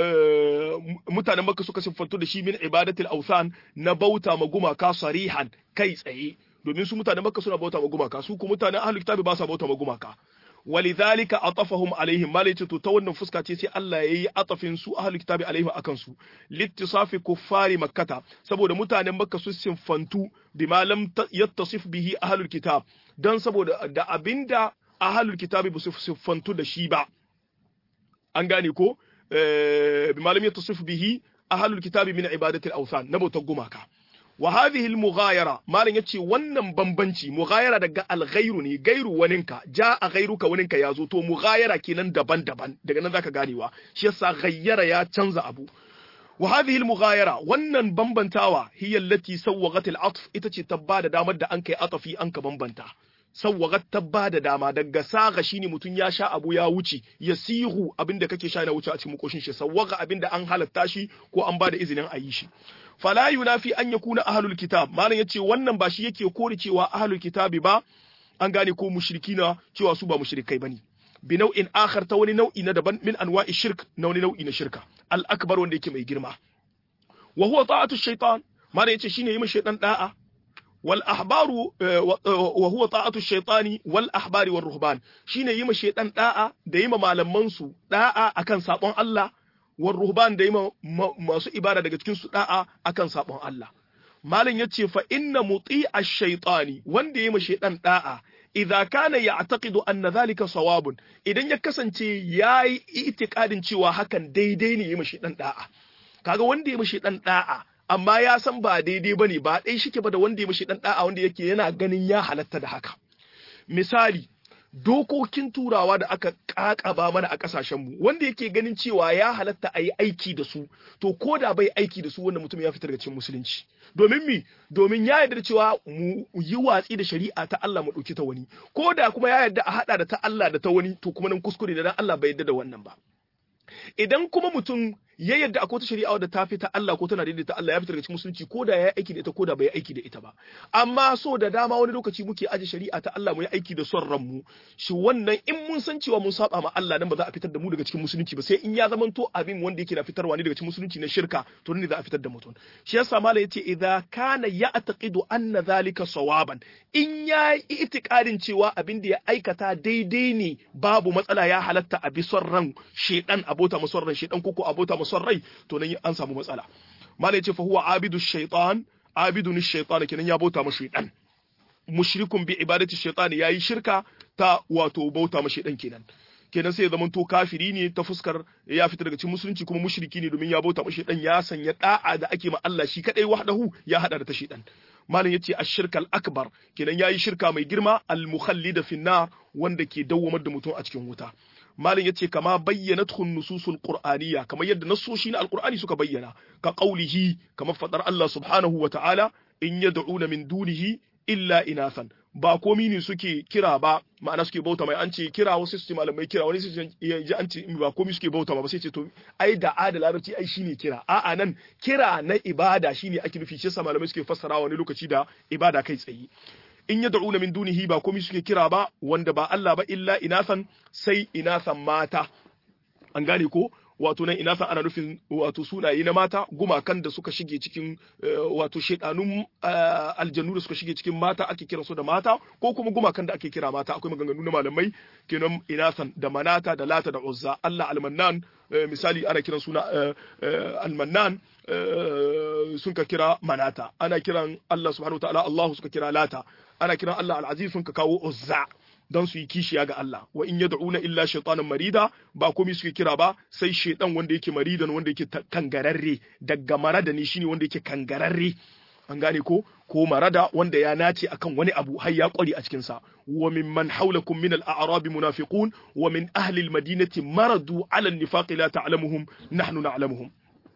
mutanen makka suka sinfantu da shi min ibadatil awthan na bauta ma gumaka sarihan kai tsaye domin su mutanen makka suna bauta ma gumaka su kuma mutanen ahlul kitabi ba sa bauta ma gumaka ولذلك عطفهم عليهم ما ليت to ta wannan fuska ce sai Allah yayi atafin su ahlul kitabi alaihim akan su littisafi kuffari makkata saboda mutanen makka su sinfantu bima lam yattasif bihi ahlul kitab dan saboda da abinda ahlul kitabi ba su sinfantu da shi ba an gane ko bima lam yattasif bihi ahlul kitabi min ibadati al-awthan na bautar gumaka wa hadhihi al-mughayara malan yace wannan bambanci mughayara daga al-ghayru ne gairu waninka ja a gairuka waninka yazo to mughayara kenan daban-daban daga nan zaka ganewa shi yasa ghayyara ya canza abu wa hadhihi al-mughayara wannan bambantawa hiya allati sawwagat al-atf ita ce tabba da damar da an kai atafi an ka bambanta sawwagat tabba da dama daga saga shine mutun ya sha abu ya wuce yasihu abinda kake sha na wuce a cikin makoshin shi sawwaga abinda an halatta shi ko an bada izinin a yi shi fala yunafi an yakuna ahlul kitab malam yace wannan ba shi yake kore cewa ahlul kitabi ba an gane ko mushrikina cewa su ba mushrikai bane bi nau'in akhar ta wani nau'i na daban min anwa'i shirk na wani nau'i na shirka al akbar wanda yake mai girma wa huwa ta'atu shaytan malam yace shine yi shaytan da'a wal ahbaru wa huwa ta'atu shaytani wal ahbari war ruhban shine yi shaytan da'a da yi malaman su da'a akan sabon Allah war ruhban da yi masu ibada daga cikin su da'a akan sabon Allah malam yace fa inna muti ash-shaytani wanda yayi ma shaytan da'a idza kana ya'taqidu anna dhalika sawabun idan ya kasance yayi itikadin cewa hakan daidai ne yi mashi dan da'a kaga wanda ya mashi dan da'a amma ya san ba daidai bane ba dai shike ba da wanda ya mashi dan da'a wanda yake yana ganin ya halatta da haka misali dokokin turawa da aka kakaba mana a kasashenmu wanda yake ganin cewa ya halatta a yi aiki da su to ko da bai aiki da su wanda mutum ya fitar da cikin musulunci domin mi domin ya yarda cewa mu yi watsi da shari'a ta Allah mu ɗauki ta wani ko da kuma ya yarda a haɗa da ta Allah da ta wani to kuma nan kuskure da dan Allah bai yarda da wannan ba idan kuma mutum ya yarda akwai wata shari'a wadda ta fi ta Allah ko tana daidai ta Allah ya fitar daga cikin musulunci ko da ya aiki da ita ko da bai aiki da ita ba amma so da dama wani lokaci muke aje shari'a ta Allah mu yi aiki da son ranmu shi wannan in mun san cewa mun saba ma Allah nan ba za a fitar da mu daga cikin musulunci ba sai in ya zamanto abin wanda yake na fitarwa ne daga cikin musulunci na shirka to ne za a fitar da mutum shi yasa mala yace idza kana ya'taqidu anna zalika sawaban in ya yi itikadin cewa abin da ya aikata daidai ne babu matsala ya halatta a bi son ran shedan abota mu son ran shedan koko abota mu son rai to nan an samu matsala malai ce fa huwa abidu shaytan abidun shaytan kenan ya bauta ma shaytan mushrikun bi ibadati shaytan yayi shirka ta wato bauta ma shaytan kenan kenan sai ya zama to kafiri ne ta fuskar ya fita daga cikin musulunci kuma mushriki ne domin ya bauta ma shaytan ya sanya da'a da ake ma Allah shi kadai wahdahu ya hada da ta shaytan malam yace ash-shirkal akbar kenan yayi shirka mai girma al-mukhallida fi nar wanda ke dawwamar da mutum a cikin wuta malam yace kama bayyanathu nususul qur'aniyya kamar yadda nasoshi na alqur'ani suka bayyana ka qaulihi kamar fadar Allah subhanahu wa ta'ala in yad'una min dunihi illa inathan ba komi ne suke kira ba ma'ana suke bauta mai an ce kira wasu su ce malamai kira wani su ji an ce ba komi suke bauta ba sai ce to ai da a da larabci ai shine kira a'a nan kira na ibada shine ake nufi shi yasa malamai suke fassara wani lokaci da ibada kai tsaye in ya da'una min dunihi ba komai suke kira ba wanda ba Allah ba illa inasan sai inasan mata an gane ko wato nan inasan ana nufin wato sunaye na mata gumakan da suka shige cikin wato shedanun aljannu da suka shige cikin mata ake kira su da mata ko kuma gumakan da ake kira mata akwai maganganu na malamai kenan inasan da manata da lata da uzza Allah almannan misali ana kiran suna almannan sun ka kira manata ana kiran Allah subhanahu wa ta'ala Allah suka kira lata ana kiran Allah al-Aziz sun ka kawo Uzza don su yi kishiya ga Allah wa in yad'una illa shaytanan marida ba komai suke kira ba sai shaytan wanda yake maridan wanda yake kangararre daga marada ne shine wanda yake kangararre an gane ko ko marada wanda ya nace akan wani abu har ya kware a cikin sa wa mimman hawlakum min al-a'rab munafiqun wa min ahli al-madinati maradu ala an-nifaq la ta'lamuhum nahnu na'lamuhum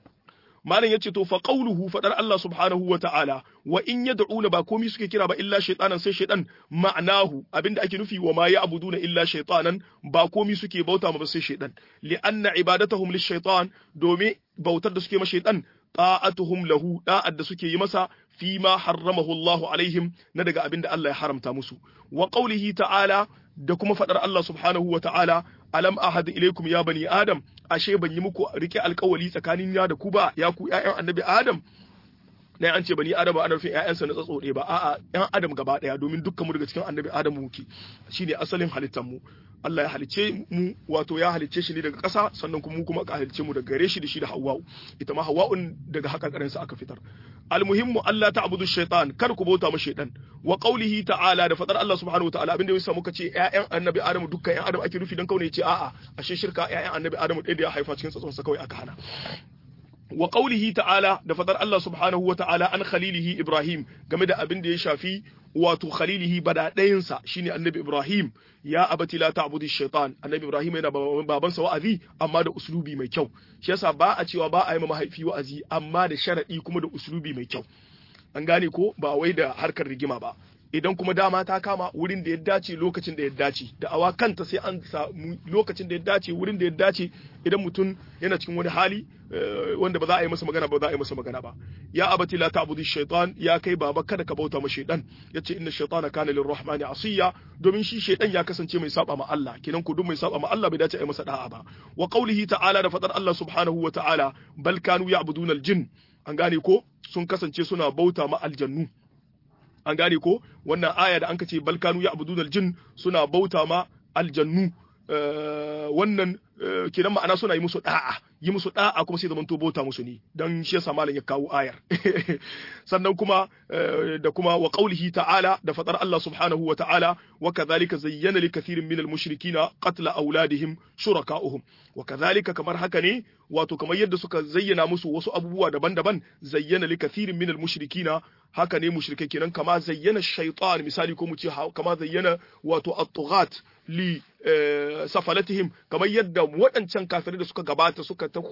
malam yace to fa qawluhu fadar Allah subhanahu wa ta'ala wa in yad'una ba komai suke kira ba illa shaytanan sai shaytan ma'anahu abinda ake nufi wa ma ya'buduna illa shaytanan ba komai suke bauta ma ba sai shaytan li anna ibadatahum lish-shaytan domin bautar da suke ma shaytan ta'atuhum lahu da'ad da suke yi masa fi ma harramahu Allahu alaihim na daga abinda Allah ya haramta musu wa qawlihi ta'ala da kuma fadar Allah subhanahu wa ta'ala alam ahad ilaikum ya bani adam ashe ban yi muku rike alkawali tsakanin ya da ku ba ya ku ƴaƴan annabi adam na an ce bani adam ba ana nufin ƴaƴansa na tsatso ɗaya ba a'a ƴan adam gaba ɗaya domin dukkan mu daga cikin annabi adam muke shine asalin halittar mu Allah ya halicce mu wato ya halicce shi ne daga ƙasa sannan kuma mu kuma aka halicce mu daga gare shi da shi da Hawwa'u ita ma Hawwa'un daga haƙaƙarinsa aka fitar almuhimmu Allah ta'budu shaytan kar ku bauta ma shaytan wa qawlihi ta'ala da fadar Allah subhanahu wa ta'ala abinda yasa muka ce ƴaƴan annabi Adamu dukkan ƴan Adam ake nufi dan kaune ce a'a ashe shirka ƴaƴan annabi Adamu ɗaya da ya haifa cikin tsatson sa kawai aka hana wa qawlihi ta'ala da fadar Allah subhanahu wa ta'ala an khalilihi Ibrahim game da abin da ya shafi wato khalilihi bada ɗayansa shine annabi Ibrahim ya abati la ta'budu shaitan annabi Ibrahim yana babansa wa'azi amma da uslubi mai kyau shi yasa ba a cewa ba a yi ma mahaifi wa'azi amma da sharadi kuma da uslubi mai kyau an gane ko ba wai da harkar rigima ba idan kuma dama ta kama wurin da ya dace lokacin da ya dace da awa kanta sai an samu lokacin da ya dace wurin da ya dace idan mutum yana cikin wani hali wanda ba za a yi masa magana ba za a yi masa magana ba ya abati la ta'budu shaytan ya kai baba kada ka bauta ma shaytan yace inna shaytana kana lirrahmani asiya domin shi shaytan ya kasance mai saba ma Allah kenan ku duk mai saba ma Allah bai dace a yi masa da'a ba wa qawlihi ta'ala da fadar Allah subhanahu wa ta'ala bal kanu ya'buduna al-jinn an gane ko sun kasance suna bauta ma aljannu an gane ko wannan aya da an ce balkanu ya abudun aljin suna bauta ma aljannu wannan kenan ma'ana suna yi musu da'a yi musu da'a kuma sai zaman to bota musu ne dan shi yasa malam ya kawo ayar sannan kuma da kuma wa qaulihi ta'ala da fadar Allah subhanahu wa ta'ala wa kadhalika zayyana likathirin minal mushrikina qatla auladihim shuraka'uhum wa kadhalika kamar haka ne wato kamar yadda suka zayyana musu wasu abubuwa daban-daban zayyana likathirin minal mushrikina haka ne mushrikai kenan kama zayyana shaytan misali ko mu ce kama zayyana wato at-tughat li safalatihim kamar yadda waɗancan kafirai da suka gabata suka ta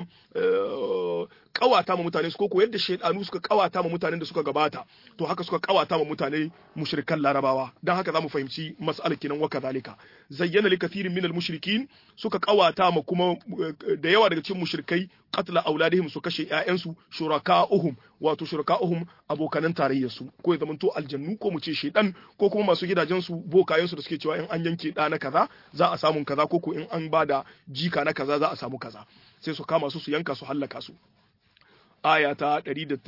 kawata ma mutane su ko yadda shaidanu suka kawata ma mutanen da suka gabata to haka suka kawata ma mutane mushrikan larabawa dan haka zamu fahimci mas'alar kinan wa kadhalika zayyana li kathirin minal mushrikin suka kawata ma kuma da yawa daga cikin mushrikai qatla auladihim su kashe ƴaƴansu shuraka'uhum wato shuraka'uhum abokanan tarayyar su ko ya zamanto aljannu ko mu ce shaidan ko kuma masu gidajen su bokayen su da suke cewa in an yanke ɗa na kaza za a samu kaza ko ko in an bada jika na kaza za a samu kaza sai su kama su su yanka su hallaka su aya ta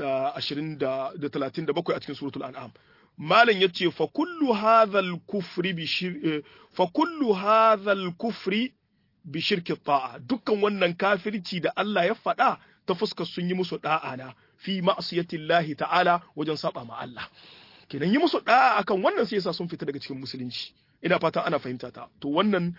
137 a cikin suratul an'am malam yace fa kullu hadhal kufri bi fa kullu hadhal kufri bi shirki ta'a dukkan wannan kafirci da Allah ya faɗa ta fuskar sun yi musu da'a na fi ma'siyatillahi ta'ala wajen saba ma Allah kenan yi musu da'a akan wannan sai yasa sun fita daga cikin musulunci ina fatan ana fahimta ta to wannan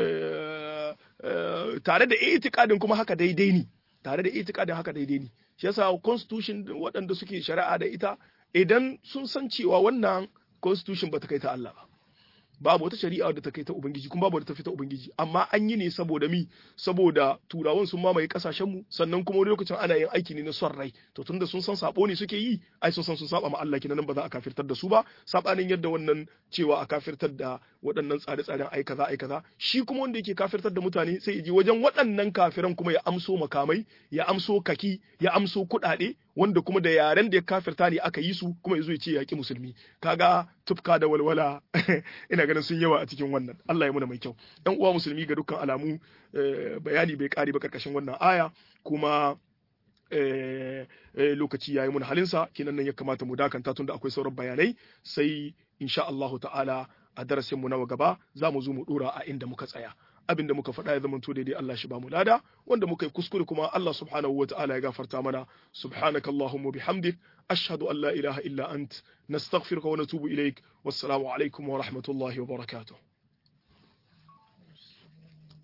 tare da itikadin kuma haka daidai ne tare da itikadin haka daidai ne shi yasa constitution waɗanda suke shari'a da ita idan sun san cewa wannan constitution ba ta kai ta Allah ba babu wata shari'a da ta kai ta ubangiji kuma babu da ta fita ubangiji amma an yi ne saboda mi saboda turawan sun mamaye kasashen mu sannan kuma wani lokacin ana yin aiki ne na son rai to tunda sun san sabo ne suke yi ai sun san sun saba ma Allah kenan ba za a kafirtar da su ba sabanin yadda wannan cewa a kafirtar da waɗannan tsare-tsaren ai kaza ai kaza shi kuma wanda yake kafirtar da mutane sai ya je wajen waɗannan kafiran kuma ya amso makamai ya amso kaki ya amso kuɗaɗe wanda kuma da yaren da ya kafirta ne aka yi su kuma ya zo ya ce yaƙi musulmi kaga tufka da walwala ina ganin sun yawa a cikin wannan Allah ya muna mai kyau ɗan uwa musulmi ga dukkan alamu bayani bai ƙare ba karkashin wannan aya kuma lokaci ya yi mun halinsa kinan nan ya kamata mu dakanta tun da akwai sauran bayanai sai insha Allahu ta'ala a darasin mu na gaba za mu zo mu dora a inda muka tsaya abin da muka faɗa ya zama to daidai Allah shi ba mu lada wanda muka yi kuskure kuma Allah subhanahu wa ta'ala ya gafarta mana subhanaka allahumma bihamdik ashhadu an la ilaha illa ant nastaghfiruka wa natubu ilaik wassalamu alaikum wa rahmatullahi wa barakatuh